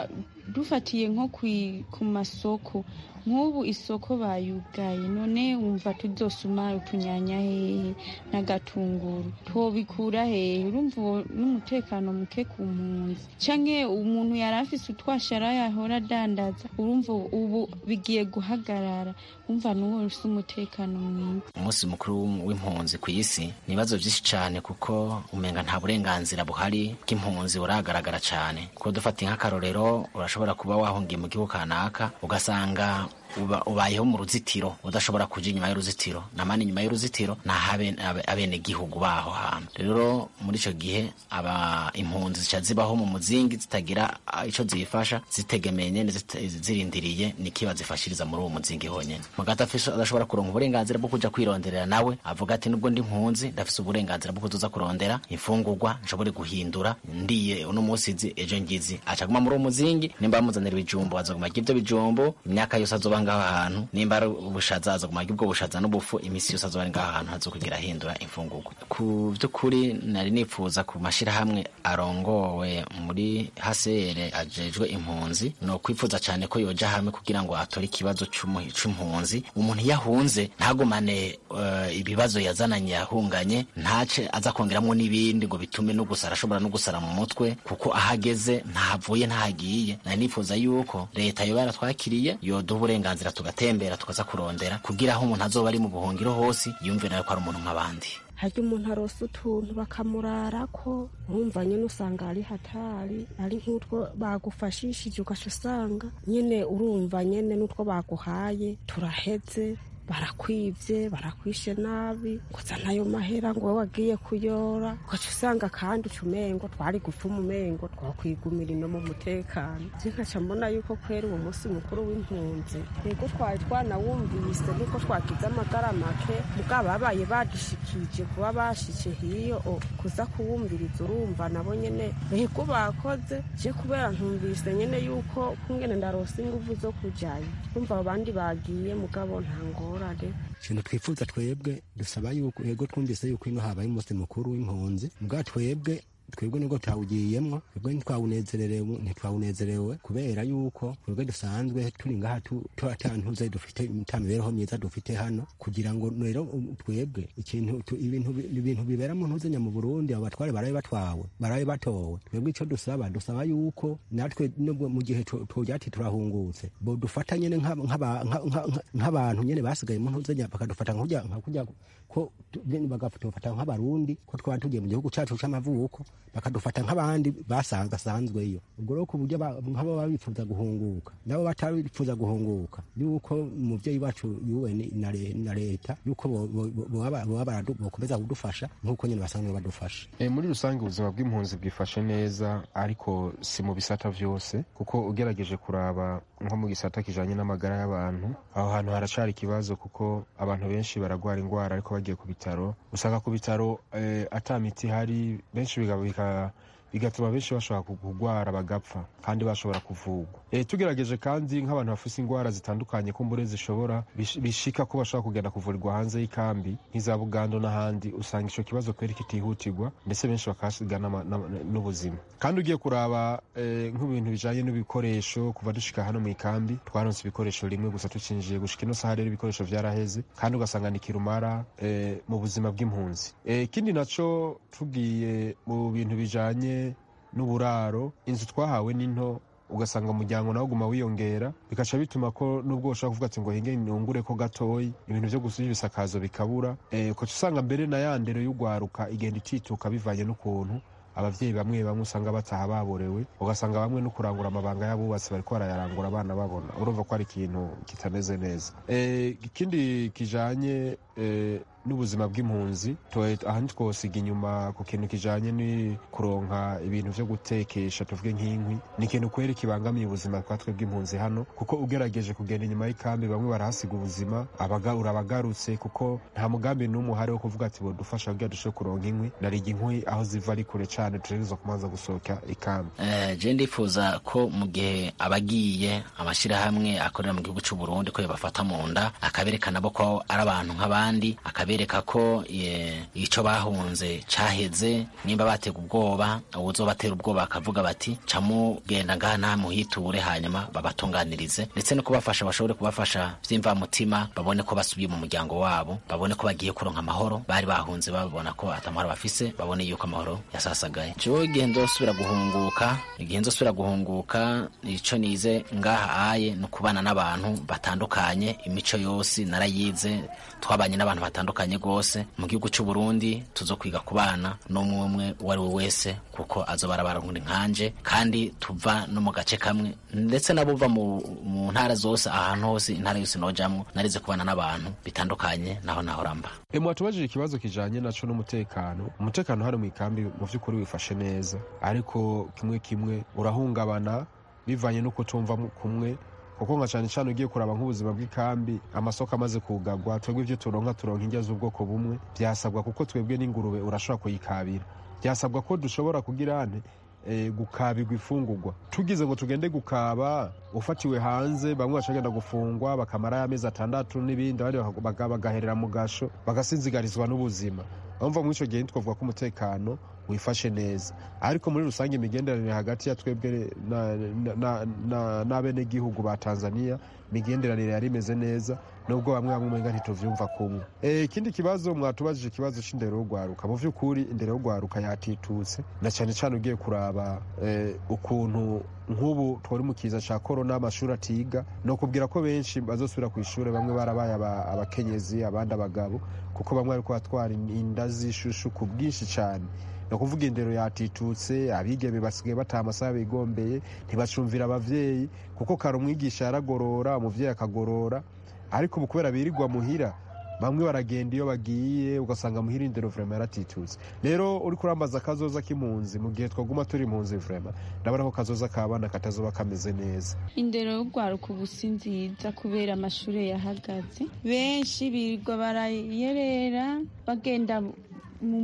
dufatiye nko kwi- ku masoko nk'ubu isoko bayugaye none wumva tuzosuma utunyanya hehe n'agatunguru twobikura hehe urumva uwo n'umutekano muke ku mpunzi canke umuntu yari afise utwashara yahora adandaza urumva ubu bigiye guhagarara umva n'uwo ufise umutekano mwiza umunsi mukuru w'impunzi ku isi ni ibibazo byinshi cyane kuko umenga nta burenganzira buhari bw'impunzi buragaragara cyane kuko dufata nk'akarorero urashobora kuba wahungiye mu gihugu kanaka ugasanga uba- ubayeho mu ruzitiro udashobora kuja inyuma y'uruzitiro namani inyuma y'uruzitiro naho abenegihugu baho hantu rero muri ico gihe aba impunzi zica zibaho mu muzingi zitagira ah, ico zifasha zitegemeye nyene zita- zirindiriye nikiba zifashiriza muri uwo muzingi honyene mugati afise adashobora kuronka uburenganzira bwo kuja kwironderera nawe avuga ati nubwo ndi impunzi ndafise uburenganzira bwo kuzoza kurondera imfungurwa nshobore guhindura ndiye uno munsi nzi ejo ngizi acaguma muri uwo muzingi nimba bamuzanira ibijumbo azoguma arya ivyo bijumbo imyaka yose azoba ngaho hantu nimba ari ubushaza azoguma arya ubwo bushaza n'ubufu imisi yose azoba ari ngaho hantu hazokugira ahindura imfungurwa ku vy'ukuri nari nipfuza ku mashirahamwe arongowe muri hasere ajejwe impunzi no kwifuza cyane ko yoja hamwe kugira ngo atore ikibazo c'umu- c'impunzi umuntu iyo ahunze ntagumane eh, ibibazo yazananye yahunganye ntace aza kongeramwo n'ibindi ngo bitume no gusara ashobora no gusara mu mutwe kuko ahageze ntahavuye ntahagiye nari nifuza yuko leta yoba yaratwakiriye yoduha uburenganzira tugatembera tukaza kurondera kugira aho umuntu azoba ari mu buhungiro hose yumve nawe ko ari umuntu nk'abandi harya umuntu arosa utuntu bakamurarako urumva nyine usanga ari hatari ari nk'utwo bagufashishije ugaca usanga nyine urumva nyine n'utwo baguhaye turaheze barakwivye barakwishe nabi gusa nayo mahera ngo wowe wagiye kuyora ugaca usanga kandi uca umengo twari gupfuma umengo twakwigumira ino mu mutekano je nkaca mbona yuko kwera uwo munsi mukuru w'impunzi yego twari twanawumvise nuko twagize amagara make mugabo babaye badushikije kuba bashitse hiyo o, kuza kuwumviriza urumva nabo nyene yego bakoze je kubera ntumvise nyene yuko kungene ndarose inguvu zo kujayo umva abandi bagiye mugabo nta ngorane ikintu twifuza twebwe dusaba yuko yego twumvise yuko ino habaye umunsi mukuru w'impunzi mbwa twebwe twebwe nibwo twawugiyemwo twebwe ntitwawunezererewe ntitwawunezerewe kubera yuko twebwe dusanzwe turi ngaha tu- tu- ata ntuze dufite ta mibereho myiza dufite hano kugira ngo rero um, twebwe ikintu tu- ibintu bi- ibintu bibera mu ntuzenya mu Burundi abo batware barabe batwawe barabe batowe twebwe ico dusaba dusaba yuko natwe nubwo mu gihe tu- tugira ati turahungutse bo dufata nyene nk'aba- nk'aba- nka- nka- nka- nk'abantu nyene basigaye mu ntuzenya bakadufata nka kurya- nka kurya ko tu- nyene bagatufata nk'abarundi ko twaba tugiye mu gihugu cacu c'amavuko bakadufata nk'abandi basanzwe asanzweyo ubwo rero ku buryo ba- nk'abo baba bifuza guhunguka nabo batarifuza guhunguka yuko umuvyeyi wacu UN na le- na leta yuko bo- bo- bo- boba boba baradu- bokomeza kudufasha nk'uko nyene basanzwe badufasha E, muri rusange ubuzima bw'impunzi bwifashe neza ariko si mu bisata vyose kuko ugerageje kuraba nko mu gisata kijanye n'amagara y'abantu aho hantu haracari ikibazo kuko abantu benshi baragwara ingwara ariko bagiye ku bitaro usanga ku bitaro eh, ata miti ihari benshi biga- bika- bigatuma benshi bashobora kugwara bagapfa kandi bashobora kuvugwa e, tugerageje kandi nk'abantu bafise ingwara zitandukanye kumbure zishobora bish- bishika ko bashobora kugenda kuvurirwa hanze y'ikambi nk'iza bugando n'ahandi usanga ico kibazo kweri kitihutirwa ndetse benshi bakahasiga n'ama- n'ama- n'ubuzima kandi ugiye kuraba eh, nk'ibintu bijanye n'ibikoresho kuva dushika hano mu ikambi twaronse ibikoresho rimwe gusa tucinjiye gushika ino saha rero ibikoresho vyaraheze kandi ugasanga ni kirumara eh, mu buzima bw'impunzi Eh, ikindi naco tugiye mu bintu bijanye n'uburaro inzu twahawe ni nto ugasanga umuryango nawe uguma wiyongera bikaca bituma ko nubwo ushobora kuvuga ati ngo hinge nungure ko gatoyi ibintu vyo gusuja ibisakazo bikabura eh, ukaca usanga mbere na ya ndero y'ugwaruka igenda itituka bivanye n'ukuntu abavyeyi bamwe bamwe usanga bataha baborewe ugasanga bamwe no kurangura amabanga y'abubatsi bariko barayarangura abana babona urumva ko ari ikintu kitameze neza Eh, ikindi kijanye eh, n'ubuzima bw'impunzi twe- aha ntitwosiga inyuma ku kintu kijanye ni kuronka ibintu vyo gutekesha tuvuge nk'inkwi ni ikintu kweri kibangamiye ubuzima bwa twe bw'impunzi hano kuko ugerageje kugenda inyuma y'ikambi bamwe barahasiga ubuzima abaga- urabagarutse kuko nta mugambi n'umwe uhari wo kuvuga ati bodufasha kugira dushobore kuronka inkwi nariga inkwi aho ziva ari kure cane tutegerezwa kumanza gusohoka ikambi Eh, je ndifuza ko mu gihe abagiye amashirahamwe akorera mu gihugu c'u Burundi ko yabafata mu nda akabereka nabo ko ari abantu nk'abandi akabereka tukabereka ko eh, ico bahunze caheze nimba batega ubwoba uwuzobatera ubwoba bakavuga bati camugenda ngaha nta muhiture hanyuma babatunganirize ndetse no kubafasha bashobore kubafasha vy'imvamutima babone ko basubiye mu muryango wabo babone ko bagiye kuronka amahoro bari bahunze babona ko atamahoro bafise babone yuko amahoro yasasagaye jewe igihe nzosubira guhunguka igihe nzosubira guhunguka ico nize ngaha aye ni ukubana n'abantu batandukanye imico yose narayize twabanye n'abantu batandukanye rwose mu gihugu cy'u Burundi tuzokwiga kubana n'umwe umwe uwo ari we wese kuko azoba arabarundi nkanje kandi tuva no mu gace kamwe ndetse nabo uva mu, mu ntara zose ahantu hose intara yose nojamwo narize kubana n'abantu bitandukanye naho nahora mba E, mwatubajije ikibazo kijanye naco n'umutekano umutekano hano mu ikambi mu vy'ukuri wifashe neza ariko kimwe kimwe urahungabana bivanye n'uko tumva mu- kumwe kuko nka cane cane ugiye kuraba nk'ubuzima bw'ikambi amasoko amaze kugagwa twebwe ivyo turonka turonka indya z'ubwoko bumwe vyasabwa kuko twebwe n'ingurube urashobora kuyikabira vyasabwa ko dushobora kugira ane e, gukabirwa ifungurwa tugize ngo tugende gukaba ufatiwe hanze bamwe bacagenda gufungwa bakamara amezi atandatu n'ibindi abandi baka- baga- bagaherera mu gasho bagasinzigarizwa n'ubuzima bamva muri ico gihe ntitwavuga ko umutekano wifashe neza ariko muri rusange imigenderanire hagati ya twebwe na- na- na- na- n'abenegihugu ba tanzania imigenderanire yari imeze neza nubwo bamwe bamwe umenga ntituvyumva kumwe Eh, ikindi kibazo mwatubajije ikibazo c'indero y'urwaruka mu vy'ukuri indero y'urwaruka yatitutse na cane cane ugiye kuraba eh, ukuntu nk'ubu twari mu kiza ca korona amashuri atiga ni ukubwira ko benshi bazosubira ku ishuri bamwe barabaye aba- abakenyezi abandi abagabo kuko bamwe bariko batwara inda z'ishushu ku bwinshi cane ni ukuvuga indero yatitutse abigeme basigaye bataha amasaha bigombeye ntibacumvira abavyeyi kuko kare umwigisha yaragorora umuvyeyi akagorora ariko ubu kubera birirwa muhira bamwe baragenda iyo bagiye ugasanga muhira indero vrema yaratitutse rero uriko urambaza akazoza k'impunzi mu gihe twaguma turi impunzi vrema ndabona ko kazoza k'abana katazoba kameze neza indero y'urwaruka ubu si nziza kubera amashuri yahagaze benshi birirwa barayerera bagenda mu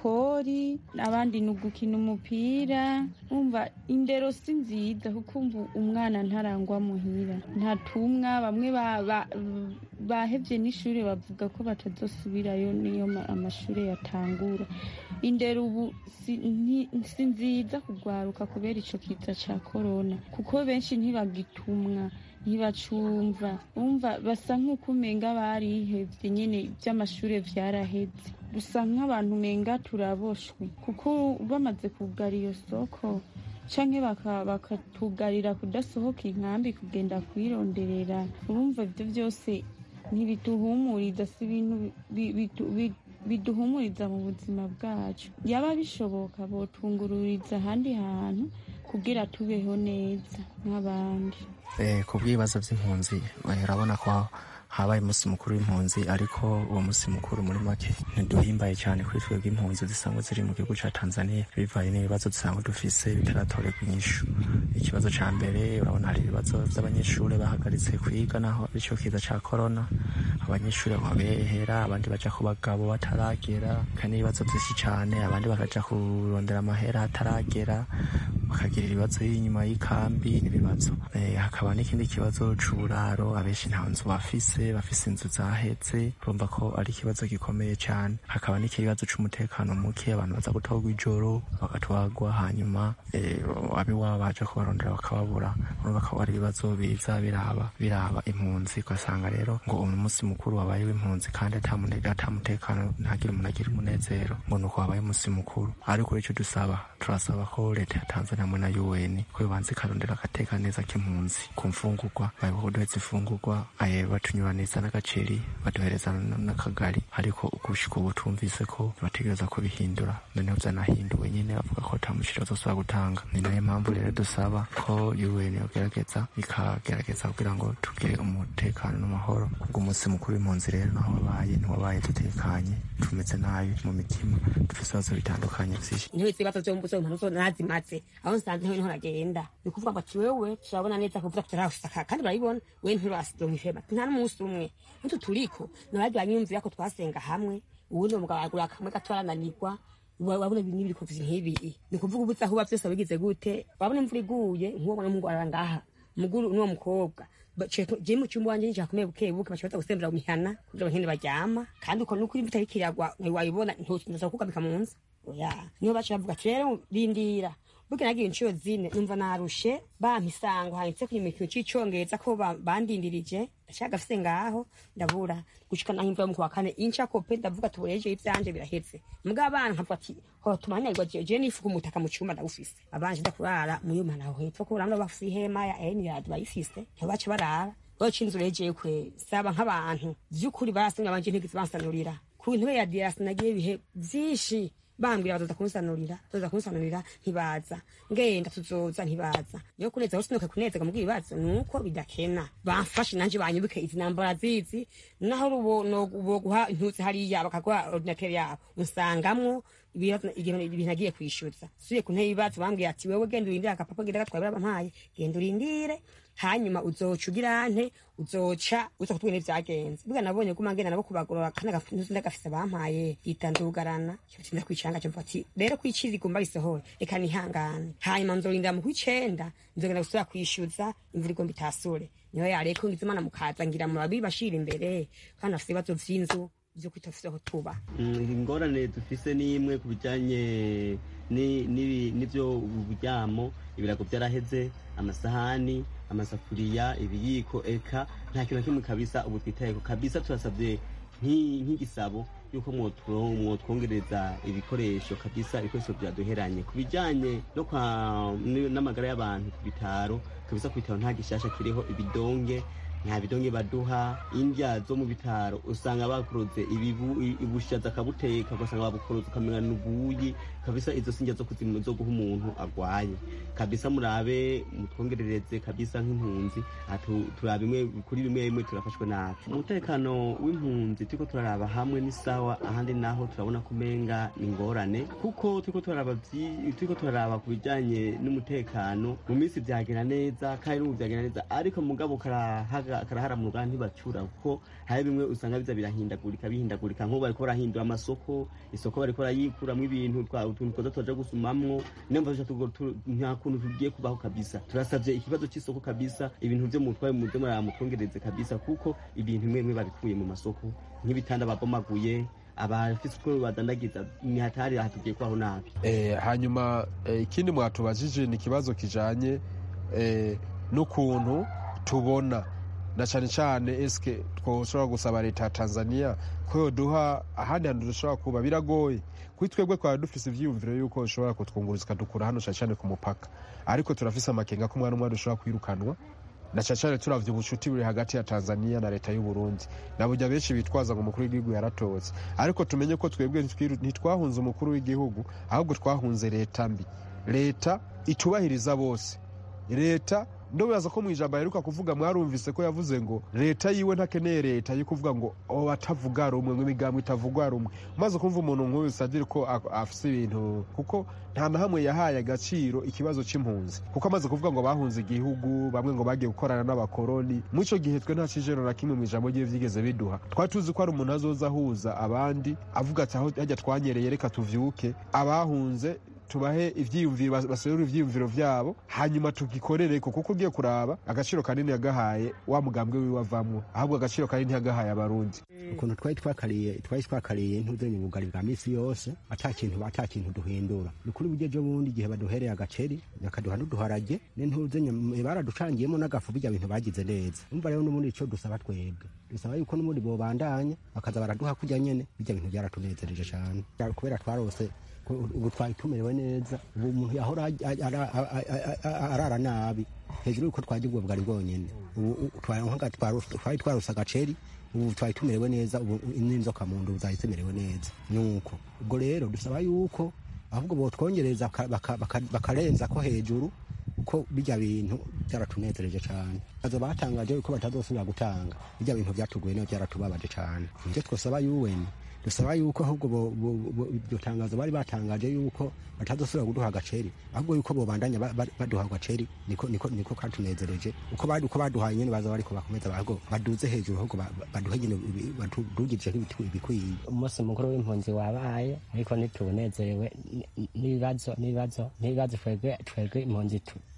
mapori abandi ni ugukina umupira umva indero si nziza kuko umva umwana ntarangwa muhira ntatumwa bamwe ba- ba- bahevye n'ishuri bavuga ko batazosubirayo niyo ma- amashuri yatangura indero ubu si nti- si nziza kugwaruka kubera ico kiza ca korona kuko benshi ntibagitumwa ntibacumva umva basa nk'uko umenga barihevye nyene ivy'amashure vyaraheze dusa nk'abantu umenga turaboshwe kuko bamaze kugara iyo soko canke baka- bakatugarira kudasohoka inkambi kugenda kwironderera urumva ivyo vyose ntibituhumuriza si ibintu bi- bitu- bi- biduhumuriza mu buzima bwacu yaba bishoboka botungururiza ahandi hantu kugira tubeho neza nk'abandi Eh, ku bw'ibibazo by'impunzi eh, urabona ko habaye umunsi mukuru w'impunzi ariko uwo munsi mukuru muri make ntiduhimbaye cyane kuri twebwe impunzi zisanzwe ziri mu gihugu cya tanzania bivanye n'ibibazo dusanzwe dufise bitaratorerwa inyishu ikibazo cya mbere urabona hari ibibazo by'abanyeshuri bahagaritse kwiga naho icyo kiza cya korona abanyeshuri babehera abandi baja ku bagabo bataragera kandi n'ibibazo byinshi cyane abandi bakaja kurondera amahera hataragera bakagira ibibazo y'inyuma y'ikambi n'ibibazo Eh, hakaba n'ikindi kibazo c'uburaro abenshi nta nzu bafise bafise inzu zahetse urumva ko ari ikibazo gikomeye cyane hakaba n'ikibazo c'umutekano muke abantu baza gutorwa ijoro bagatwagwa hanyuma eh, abiwabo baje kubarondera bakababura urumva ko ari ibibazo biza biraba biraba impunzi ugasanga rero ngo uyu munsi mukuru wabaye w'impunzi kandi ata mune- ata mutekano ntagire umuntu agira umunezero ngo nuko wabaye umunsi mukuru ariko icyo dusaba turasaba ko leta ya tanzania hamwe na un ko yobanza ikarondera agateka neza k'impunzi ku mfungurwa bayoboka kuduhereza imfungurwa aye batunyuraniza n'agaceri baduhereza n- n'akagari ariko gushika ubu tumvise ko bategereza kubihindura noneho vyanahinduwe nyene bavuga ko ata mushira bazosubira gutanga ni nayo mpamvu rero dusaba ko un yogerageza ikagerageza kugira ngo tugire umutekano n'amahoro kubwo umunsi mukuru w'impunzi rero naho wabaye ntiwabaye dutekanye tumeze nabi mu mitima dufise ibibazo bitandukanye vyinshi intebe z'ibibazo vyo mbuzo umuntu zo nazimaze aho nsanze ntewe niho nagenda ni kuvuga ngo ati wewe turabona neza kuvuga tutarashaka kandi barabibona we nturasironka ihema nta n'umunsi umwe nitwo turiko nabandi banyumvira ko twasenga hamwe uwundi mugabo agura kamwe gato arananirwa wa- wabona ibintu biriko nk'ibi ni kuvuga ubuze aho uba vyose wabigize gute wabona imvura iguye nk'uwo mwana w'umuhungu arara ngaha muguru n'uwo mukobwa je mu cyumba wanje njakomeye buke buke bashobora gusembera mu mihana kugira ngo nkende baryama kandi uko nuko imvura iriko iragwa ntiwayibona ntuza kukabika mu nzu oya niho baca bavuga ati rero rindira burya nagiye inshuro zine numva narushe bampa isango handitse ku ikintu c'icongereza ko ba- bandindirije ndashaka gafise ngaho ndabura gushika naho imvura yo mu kwa kane inca kope ndavuga tubureje ivyanje biraheze mbwa abana nkavuga ati ho tumanyagwa je je nifuka umutaka mu cumba ndawufise abanje ndakurara mu yuma naho hepfo ko urabona bafise ihema ya enirad bayifise ntibaca barara baca inzu regeye kwe saba nk'abantu vy'ukuri barasimye abanje ntigeze bansanurira ku ntebe ya diasi nagiye ibihe vyinshi bambwira bazoza kunsanurira bazoza kunsanurira ntibaza ngenda tuzoza ntibaza niyo kuneza usinuka kunezega mu bwibazo nuko bidakena bamfashe nanje banyubike izi nambara zizi naho rubo no boguha intuzi hariya bakaguha ordinateur yabo unsangamwo ibibazo ibintu ibintu agiye kwishyuza suye ku ntebe ibibazo bambwiye ati wewe genda urindire agapapa genda gatwaye barabampaye genda urindire hanyuma uzoca ugira nte uzoca uza kutubwira ivyagenze bwa nabonye guma ngenda nabo kubagorora kandi agafunuzi ndagafise bampaye yitandugarana cyotinda kwicanga cyo ati rero kwiciza igomba risohore reka nihangane hanyuma nzorinda mu kwicenda nzogenda gusubira kwishyuza imvura igomba itasure niho yareko ngize imana mukaza ngira murabi bashira imbere kandi afise ibibazo vy'inzu vyo kwitafise aho tuba Mm, ingorane dufise ni imwe ku bijanye ni- n'ibi- n'ivyo uburyamo ibirago vyaraheze amasahani amasafuriya ibiyiko eka nta kintu na kimwe kabisa ubu twitayeko kabisa turasavye nk'i- nk'igisabo yuko mwoturo- mwotwongereza ibikoresho kabisa ibikoresho vyaduheranye ku bijanye no kwa n- n'amagara y'abantu ku bitaro kabisa ku bitaro nta gishasha kiriho ibidonge nta bidonge baduha indya zo mu bitaro usanga bakuroze ibibu i- ubushaza akabuteka ugasanga babukuroze ukamenya n'ubuyi kabisa izo sinjya zo kuzimu zo guha umuntu agwaye kabisa murabe mutwongerereze kabisa nk'impunzi atu- turabe imwe kuri bimwe bimwe turafashwe nabi umutekano w'impunzi turiko turaraba hamwe ni sawa ahandi naho turabona kumenga ni ingorane kuko turiko turaraba vyi- turiko turaraba ku bijanye n'umutekano mu minsi vyagenda neza kandi n'ubu vyagenda neza ariko mugabo karahaga- karaharamuka ntibacura kuko hari bimwe usanga biza birahindagurika bihindagurika nk'ubu bariko barahindura amasoko isoko bariko barayikuramwo ibintu twa- utuntu twoza turaja gusumamwo niyo mva tugo- tu- nta kuntu tugiye kubaho kabisa turasavye ikibazo c'isoko kabisa ibintu vyo mutwaye muze muramutwongereze kabisa kuko ibintu bimwe bimwe babikuye mu masoko nk'ibitanda babomaguye abafise uko badandagiza ni hatari aha tugiye kwaho nabi Eh, hanyuma eh, ikindi mwatubajije ni ikibazo kijanye eh, n'ukuntu tubona na cyane cyane eske twoshobora gusaba leta ya tanzania ko yoduha ahandi hantu dushobora kuba biragoye kuri twebwe twaba dufise ivyiyumviro yuko ushobora kutwunguruza ikadukura hano cyane cyane ku mupaka ariko turafise amakenga ko umwana umwe dushobora kwirukanwa na cyane cyane turavye ubucuti buri hagati ya tanzania na leta y'uburundi na burya benshi bitwaza ngo umukuru w'igihugu yaratotse ariko tumenye ko twebwe ntitwiru- ntitwahunze umukuru w'igihugu ahubwo twahunze leta mbi leta itubahiriza bose leta ndobaza ko mu ijambo aheruka kuvuga mwarumvise ko yavuze ngo leta yiwe ntakeneye leta yo kuvuga ngo o atavuga rumwe ngo imigambo itavugwa rumwe maze kumva umuntu nk'uyu sadire ko a- afise ibintu kuko nta na hamwe yahaye agaciro ikibazo c'impunzi kuko amaze kuvuga ngo bahunze igihugu bamwe ngo bagiye gukorana n'abakoroni muri ico gihe twe nta cijero na kimwe mu ijambo ryiwe vyigeze biduha twari tuzi ko hari umuntu azoza ahuza abandi avuga ati aho hajya twanyereye reka tuvyuke abahunze tubahe ivyiyumviro bas- baserure ivyiyumviro vyabo hanyuma tugikorereko kuko ugiye kuraba agaciro kanini yagahaye wa mugambwe wiwe avamwo ahubwo agaciro kanini yagahaye abarundi ukuntu twari twakariye twari twakariye ntuzanye ubugari bwa misi yose ata kintu ata kintu duhindura ni kuri buryo ejo bundi igihe baduhereye agaceri bakaduha n'uduharage n'intuzanye baraducangiyemo n'agafu bijya bintu bagize neza umva rero n'ubundi ico dusaba twebwe dusaba yuko n'ubundi bobandanya bakaza baraduha kurya nyene bijya bintu byaratunezereje cane kubera twarose ko ubu twari tumerewe neza ubu umuntu yahora aj- aj- ara- a- a- a- arara nabi hejuru yuko twarya ubwo bwari bwonyene ubu u- twari nka twaru- twari twarose agaceri ubu twari tumerewe neza ubu n'inzoka mu nda ubu zahise zimerewe neza nuko ubwo rero dusaba yuko ahubwo botwongereza baka- baka- baka- bakarenza ko hejuru ko bijya bintu byaratunezereje cyane azo batangaje ko batazosubira gutanga bijya bintu byatuguye neza byaratubabaje cyane ibyo twasaba UN dusaba yuko ahubwo bo- bo- bo- iryo tangazo bari batangaje yuko batazosubira kuduha agaceri ahubwo yuko bobandanya ba- ba- baduha agaceri niko niko niko katunezereje uko bari uko baduhaye nyene baza bariko bakomeza ahubwo baduze hejuru ahubwo ba- ba- baduhe nyene ibi- badugije nk'ibitu- ibikwiye umunsi mukuru w'impunzi wabaye ariko ntitunezerewe n- n'ibibazo n'ibibazo n'ibibazo twebwe twebwe impunzi tu-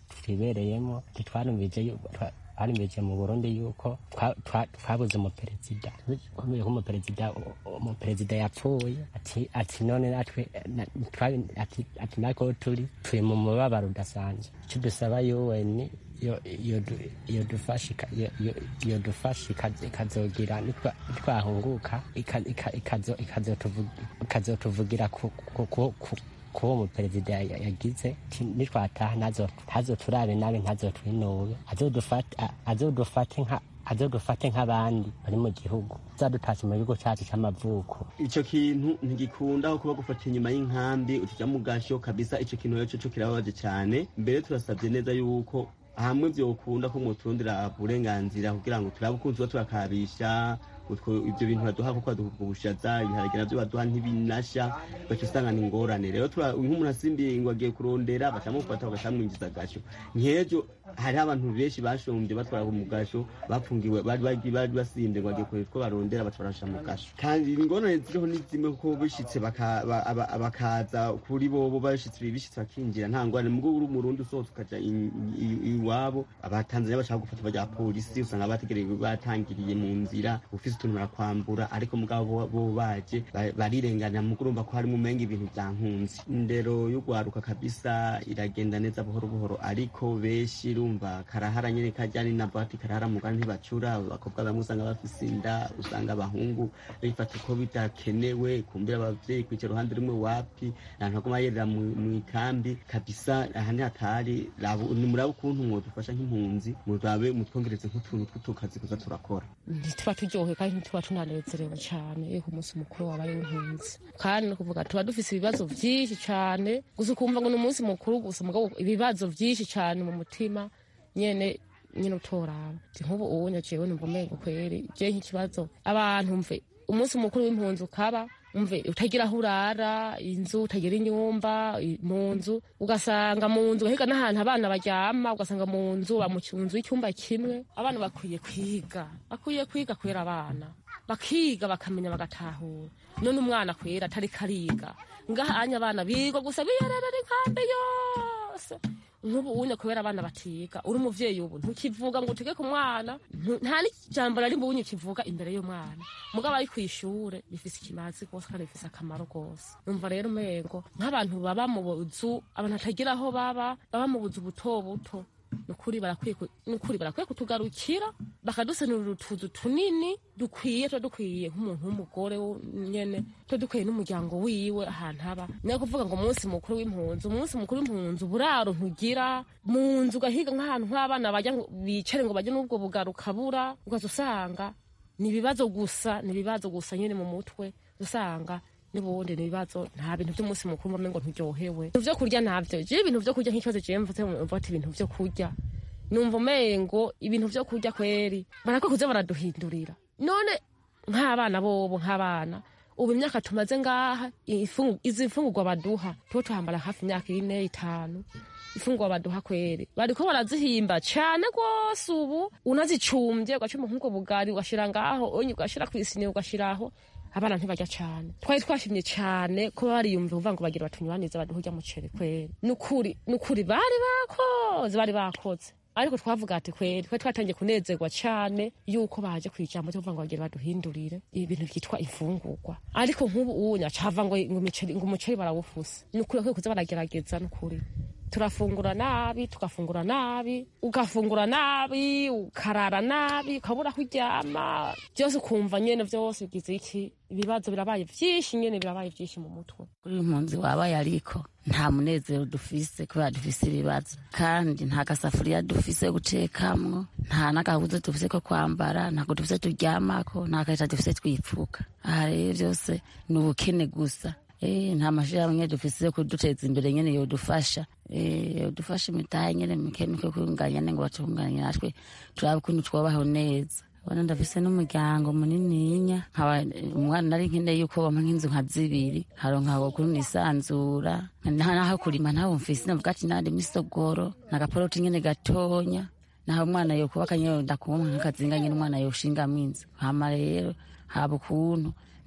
twibereyemo ntitwarumvije yu- twa- twarumvije mu burundi yuko twa- twa- twabuze umuperezida kubera ko umuperezida umuperezida yapfuye ati ati none natwe na- twa- ati ati nako turi turi mu mubabaro udasanzwe icyo dusaba yuweni yo- yo du- yo dufasha ika- yo- yo- yo dufasha ikazo- ikazogira nitwa- nitwahunguka ika- ika- ikazo- ikazotuvu- ikazotuvugira ku- ku- ku- ku- kuwo umuperezida ya- yagize ti- nitwataha ntazo ntazoturabe nabi ntazotwinube azodufate a- azodufate nka azodufate nk'abandi bari mu gihugu zadutashe mu gihugu cyacu cy'amavuko ico kintu ntigikunda kuba gufata inyuma y'inkambi utija mu gasho kabisa ico kintu rero cyo kirababaje cyane mbere turasabye neza yuko hamwe vyokunda ko mwoturondera uburenganzira kugira ngo turabe ukuntu tuba turakabisha utwo ibyo bintu baduha kuko baduha ubushaza ibiharage navyo baduha ntibinasha baca usanga ni ingorane rero tura- nk'umuntu asimbiye ngo agiye kurondera bacamufata bagacamwinjiza agasho nk'ejo hariho abantu benshi bashombye batwara mu gasho bafungiwe bari bari bari basimbye ngo bagiye kureba utwo barondera baca barasha mu gasho kandi ingorane ziriho ni zimwe kuko bishitse baka- ba- aba- bakaza kuri bobo bashitse bishitse bakinjira nta ngorane mubwo uri umurundi usohotse ukaja i- i- iwabo abatanzania bashaka gufata baja polisi usanga bategereje batangiriye mu nzira ufise utuntu barakwambura ariko mugabo bo- bo baje ba- barirenganira mugo urumva ko harimo umenga ibintu vya nkunzi indero y'ugwaruka kabisa iragenda neza buhoro buhoro ariko benshi urumva karahara nyene kajyani na bati karahara mugani ntibacura abakobwa bamwe usanga bafise inda usanga abahungu bifata uko bidakenewe kumbira abavyeyi kwicara uruhande rumwe wapi ahantu haguma yerera mu mu ikambi kabisa aha ni hatari Rabu- nimurabe ukuntu mwodufasha nk'impunzi murabe mutwongereze nk'utuntu tw'utukazi kuza turakora ntituba turyohewe kandi ntituba tunanezerewe cyane iyo ku munsi mukuru wabaye w'impunzi kandi ni ukuvuga tuba dufise ibibazo byinshi cyane gusa ukumva ngo ni umunsi mukuru gusa mugabo ibibazo byinshi cyane mu mutima nyene nyine utoraba Nti nk'ubu ubu nyaciyewe numva umengo kweri je nk'ikibazo abantu mve umunsi mukuru w'impunzi ukaba umve utagira aho urara inzu utagira inyumba i- mu nzu ugasanga mu nzu ugahiga n'ahantu abana baryama ugasanga mu nzu ba mu nzu y'icyumba kimwe abana bakwiye kwiga bakwiye kwiga kubera abana bakiga bakamenya bagatahura none umwana kwera atari kariga ngaha anya abana biga gusa biyererera inkambi yose nk'ubu unye kubera abana batiga uri umuvyeyi ubu ntukivuga ngo utege ku mwana ntu- nta n'ijambo rari bunye ukivuga imbere y'umwana mugabo ari kw'ishure bifise ikimazi rwose kandi bifise akamaro rwose numva rero umengo nk'abantu baba mu buzu abantu batagira aho baba baba mu buzu buto buto nukuri barakwiye ku- nukuri barakwiye kutugarukira bakadusanurira utuzu tunini dukwiye tuba dukwiye nk'umuntu w'umugore wo- nyene tuba dukwiye n'umuryango wiwe ahantu aba niyo kuvuga ngo umunsi mukuru w'impunzi umunsi mukuru w'impunzi uburaro ntugira mu nzu ugahiga nk'ahantu nk'abana bajya ngo bicare ngo bajye n'ubwo bugarukabura ugaza usanga ni ibibazo gusa ni ibibazo gusa nyine mu mutwe usanga n'ubundi ni ibibazo nta bintu by'umunsi mukuru mbame ngo nturyohewe ibintu vyo kurya ntabyo je ibintu vyo kurya nk'ikibazo jewe mvuze mvuga ati ibintu vyo kurya numva umengo ibintu vyo kurya kweri barakwiye kuza baraduhindurira none nk'abana bobo nk'abana ubu imyaka tumaze ngaha ifungu- izi mfungurwa baduha tuba tuhambara hafi imyaka ine itanu ifungurwa baduha kweri bariko barazihimba cane rwose ubu unazicumbye ugacuma nk'ubwo bugari ugashira ngaho onye ugashira kw'isini ugashiraho abana ntibarya cane twari twashimye cane ko bariyumva uvuga ngo bagira batunyuranize baduha urya muceri kweri nukuri nukuri bari bakoze bari bakoze ariko twavuga ati kweri twe twatangiye kunezerwa cane yuko baje kwijambo cyo kuvuga ngo bagira baduhindurire ibintu byitwa imfungurwa ariko nk'ubu unya cava ngo ngo imiceri ngo umuceri barawufuse nukuri bakwiye kuza baragerageza nukuri turafungura nabi tugafungura nabi ugafungura nabi ukarara nabi ukabura aho uryama byose ukumva nyene vyose bigize iki ibibazo birabaye vyinshi nyene birabaye vyinshi mu mutwe kuri uyu mpunzi wabaye ariko nta munezero dufise kubera dufise ibibazo kandi nta gasafuriya dufise yo gutekamwo nta n'agahuzo dufise ko kwambara ntabwo dufise turyamako nta karita dufise twipfuka aha rero byose ni ubukene gusa Eh, nta mashirahamwe dufise yo kuduteza imbere nyene yodufasha Eh, yodufasha imitahe nyene mike mike kunganya ngo batunganye natwe turabe ukuntu twobaho neza ubona ndafise n'umuryango munininya nkaba umwana nari nkeneye yuko bampa nk'inzu nka zibiri haronka ukuntu nisanzura nta naho kurima ntaho mfise navuga ati nandi misogoro nagaporoti nyene gatonya naho umwana yokubaka nyene ndakumpa nk'akazinga nyene umwana yoshingamwo inzu hama rero haba ukuntu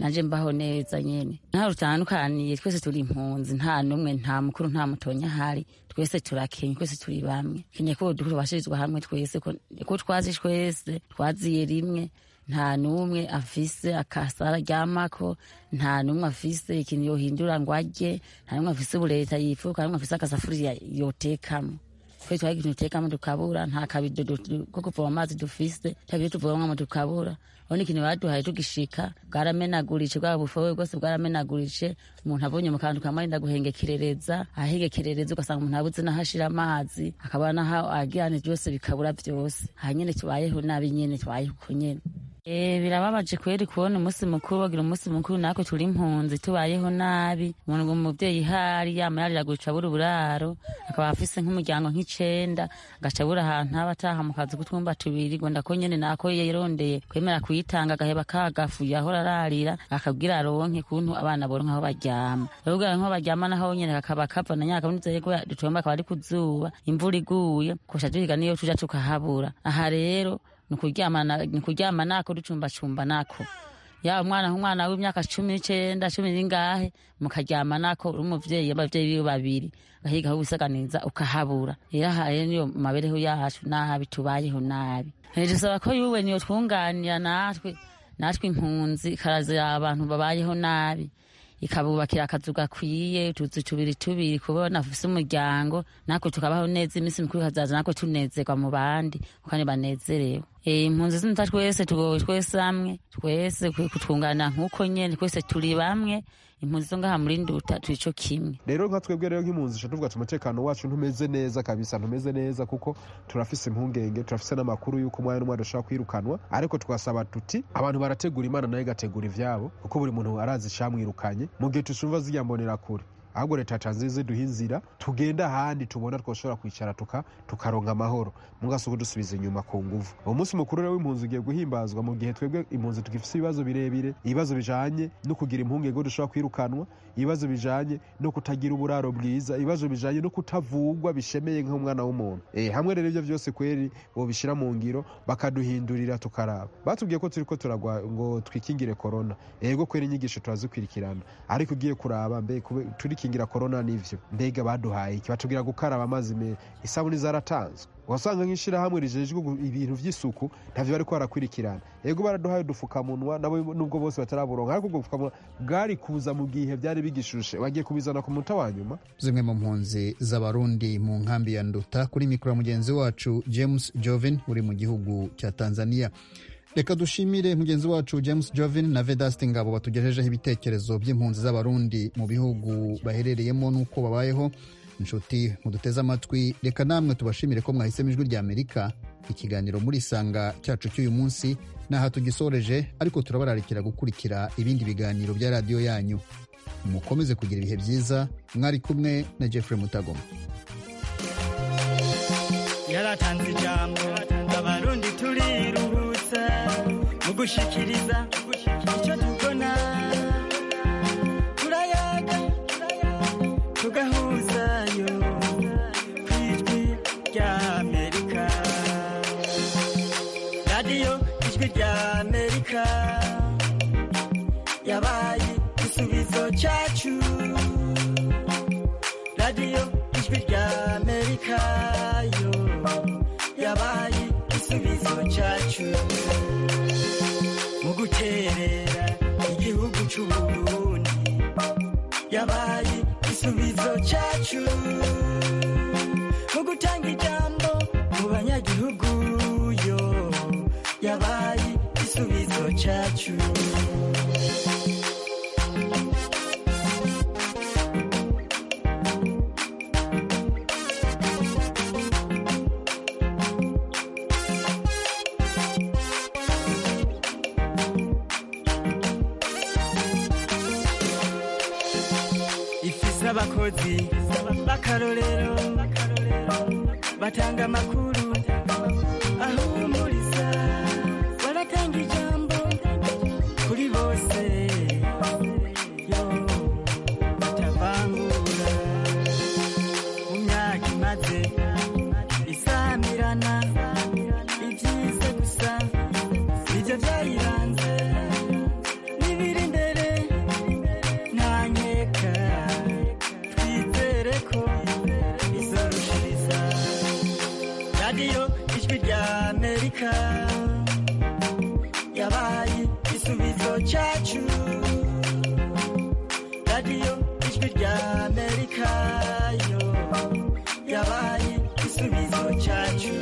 nanje mbaho neza nyene ntaho rutandukaniye twese turi impunzi nta n'umwe nta mukuru nta mutonya ahari twese turakenye twese turi bamwe kenye ko tubashirizwa hamwe twese ko ko twazi twese twaziye rimwe nta n'umwe afise akasara aryamako nta n'umwe afise ikintu yohindura ngo arye nta n'umwe afise ubureta yifuka nta n'umwe afise agasafuriya yotekamo twe twagira ikintu dutekamo tukabura nta kabido du- ko kuvoma amazi dufise nta bido tuvomamo tukabura urabona ikintu baduhaye tugishika bwaramenaguritse bwa bufowe bwose bwaramenaguritse umuntu abonye mu kantu kamwe arenda guhengekerereza ahegekerereza ugasanga umuntu abuze n'aho ashira amazi akabona n'aho agirane byose bikabura byose aha nyene tubayeho nabi nyene tubayeho uko nyene Eh, birababaje kweri kubona umunsi mukuru wagira umunsi mukuru natwe turi impunzi tubayeho nabi umuntu ngo umuvyeyi hari yama yarira guca abura uburaro akaba afise nk'umuryango nk'icenda agaca abura ahantu aba ataha mu kazi k'utwumba tubiri ngo ndako nyene nako yarondeye kwemera kuyitanga agaheba kagafuye ahora ararira akabwira aronke kuntu abana boronka aho baryama rero kugira ngo baryama naho nyene kakaba kava na nyaka nizeye ko dutomba akaba ari kuzuba imvura iguye kusha duhiga niyo tuja tukahabura aha rero ni ukuryamana ni ukuryama nako ducumbacumba nako yaba umwana nk'umwana w'imyaka cumi n'icenda cumi n'ingahe mukaryama nako uri umuvyeyi abavyeyi biwe babiri gahiga aho wisaganiza ukahabura rero aha rero niyo mabereho yacu nabi tubayeho nabi Eh, dusaba ko yuwe niyo twunganira natwe natwe impunzi ikarazira abantu babayeho nabi ikabubakira akazu gakwiye utuzu tubiri tubiri kubona afise umuryango natwe tukabaho neza iminsi mikuru ikazaza natwe tunezerwa mu bandi kandi banezerewe Eh, impunzi z'umuta twese tugowe twese hamwe twese kwe- kutwunganira nk'uko nyene twese turi bamwe impunzi zo ngaha muri nduta turi co kimwe rero nka twebwe rero nk'impunzi duca tuvuga ati umutekano wacu ntumeze neza kabisa ntumeze neza kuko turafise impungenge turafise n'amakuru y'uko umwanya n'umwanya dushobora kwirukanwa ariko twasaba tuti abantu barategura imana nayo igategura ivyabo kuko buri muntu arazi icamwirukanye mu gihe tucumva zirya mbonera kure ahubwo leta yatanze ziduha inzira tugenda ahandi tubona twoshobora kwicara tuka tukaronka amahoro mugasuku dusubiza inyuma ku nguvu uwo munsi mukuru rero w'impunzi ugiye guhimbazwa mu gihe twebwe impunzi tugifise ibibazo birebire ibibazo bijanye no kugira impungenge ko dushobora kwirukanwa ibibazo bijanye no kutagira uburaro bwiza ibibazo bijanye no kutavugwa bishemeye nk'umwana w'umuntu eh hamwe rero ivyo vyose kweri bobishira mu ngiro bakaduhindurira tukaraba batubwiye ko turiko turagwa ngo twikingire corona ego kweri inyigisho turazikwirikirana ariko ugiye kuraba mbe kube- turikingira corona nivyo mbega baduhaye iki batubwira gukaraba amazi me isabuni zaratanzwe wasanga nk'ishirahamwe rijejwe gu- ibintu vy'isuku ntavyo bariko barakwirikirana ego baraduhaye udufukamunwa nabo nubwo bose bataraburonka ariko ubwo bufukamunwa bwari kuza mu gihe vyari bigishushe bagiye kubizana ku muta wa nyuma zimwe mu mpunzi z'abarundi mu nkambi ya nduta kuri mikoro ya mugenzi wacu james joven uri mu gihugu cya tanzania reka dushimire mugenzi wacu james joven na vedasti ngabo batugejejeho ibitekerezo by'impunzi z'abarundi mu bihugu baherereyemo n'uko babayeho inshuti muduteze amatwi reka namwe tubashimire ko mwahisemo ijwi rya amerika ikiganiro muri isanga cyacu cy'uyu munsi n'aha tugisoreje ariko turabararikira gukurikira ibindi biganiro bya radiyo yanyu mukomeze kugira ibihe byiza mwari kumwe na jeffrey mutagoma yaratanze ijambo abarundi turiruhutsa mu gushikiriza icyo tubona turayaga tugahuzayo ku ijwi rya amerika radiyo ijwi rya amerika yabaye igisubizo cyacu radiyo ijwi rya amerika yo yabaye igisubizo cyacu mu guterera igihugu cy'uburundi yabaye igisubizo cyacu mu gutanga ijambo mu banyagihugu yo yabaye igisubizo cyacu ifise abakozi b'akarorero batanga amakuru ahumuriza baratanga ijambo kuri bose yo batavangura mu myaka imaze isamirana ibyiza gusa nibyo byayiranze n'ibiri imbere ijwi rya amerika yabaye igisubizo cyacu radiyo ijwi rya amerika yo yabaye igisubizo cyacu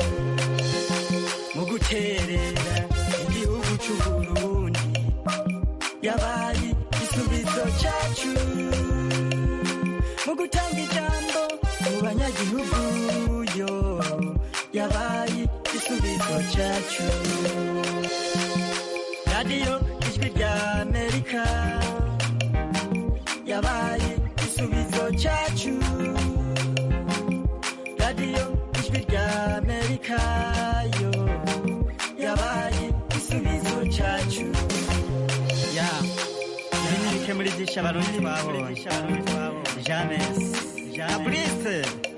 mu guterera igihugu cy'u burundi yabaye igisubizo cyacu mu gutanga ijambo mu banyagihugu yo yabaye igisubizo cyacu radiyo ijwi rya amerika yabaye igisubizo cyacu radiyo ijwi rya amerika yo yabaye igisubizo cyacu ya ibi ni bike muri byinshi abarundi twabonye james na burise